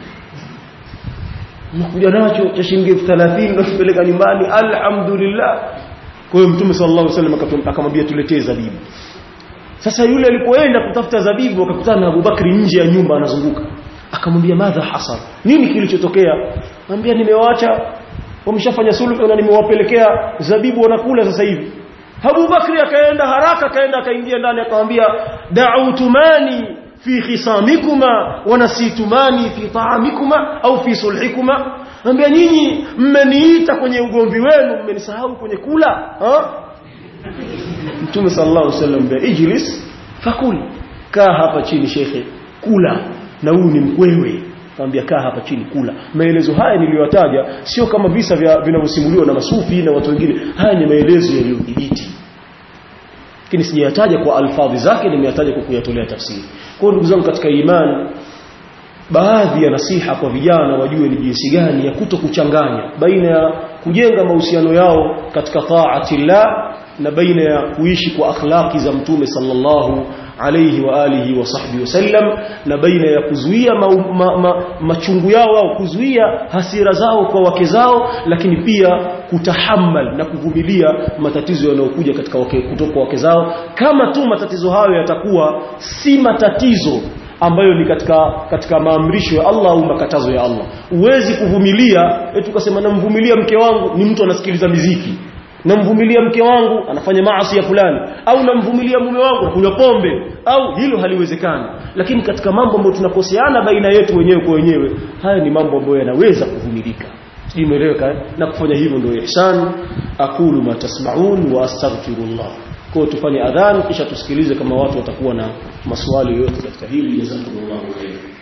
unakuja nacho cha shilingi 30 unapeleka nyumbani alhamdulillah kwa hiyo mtume sallallahu alaihi wasallam akamwambia tuletee zabibu sasa yule alipoenda kutafuta zabibu akakutana na Abubakari nje ya nyumba anazunguka akamwambia madha hasal nini kilichotokea anambia nimewaacha wameshafanya sulhu na nimewapelekea zabibu wanakula sasa hivi Abu Bakri akaenda haraka akaenda akaingia ndani akamwambia da'utumani fi khisamikuma wa nasitumani fi ta'amikuma au fi sulhikuma anambia nyinyi mmeniita kwenye ugomvi wenu mmenisahau kwenye kula ha Mtume sallallahu alaihi wasallam ijlis fakul kaa hapa chini shekhe kula na huu ni mkwewe Kaambia kaa hapa chini kula. Maelezo haya niliyotaja sio kama visa vya vinavyosimuliwa na masufi na watu wengine. Haya ni maelezo yaliyodhibiti. Lakini sijayataja kwa alfadhi zake nimeyataja kwa kuyatolea tafsiri. Kwa ndugu zangu katika imani baadhi ya nasiha kwa vijana wajue ni jinsi gani ya kuto kuchanganya baina ya kujenga mahusiano yao katika taatillah na baina ya kuishi kwa akhlaqi za mtume sallallahu alayhi wa alihi wa sahbihi wasallam na baina ya kuzuia ma, ma, ma, machungu yao au kuzuia hasira zao kwa wake zao lakini pia kutahammal na kuvumilia matatizo yanayokuja katika wake kutoka wake zao kama tu matatizo hayo yatakuwa si matatizo ambayo ni katika katika maamrisho ya Allah au makatazo ya Allah uwezi kuvumilia eti ukasema namvumilia mke wangu ni mtu anasikiliza miziki namvumilia mke wangu anafanya maasi ya fulani au namvumilia mume wangu anakunywa pombe au hilo haliwezekani lakini katika mambo ambayo tunakoseana baina yetu wenyewe kwa wenyewe haya ni mambo ambayo yanaweza kuvumilika sijui umeeleweka na kufanya hivyo ndio ihsan aqulu ma tasma'un wa astaghfirullah kwa tufanye adhan kisha tusikilize kama watu watakuwa na maswali yoyote katika hili jazakumullahu khairan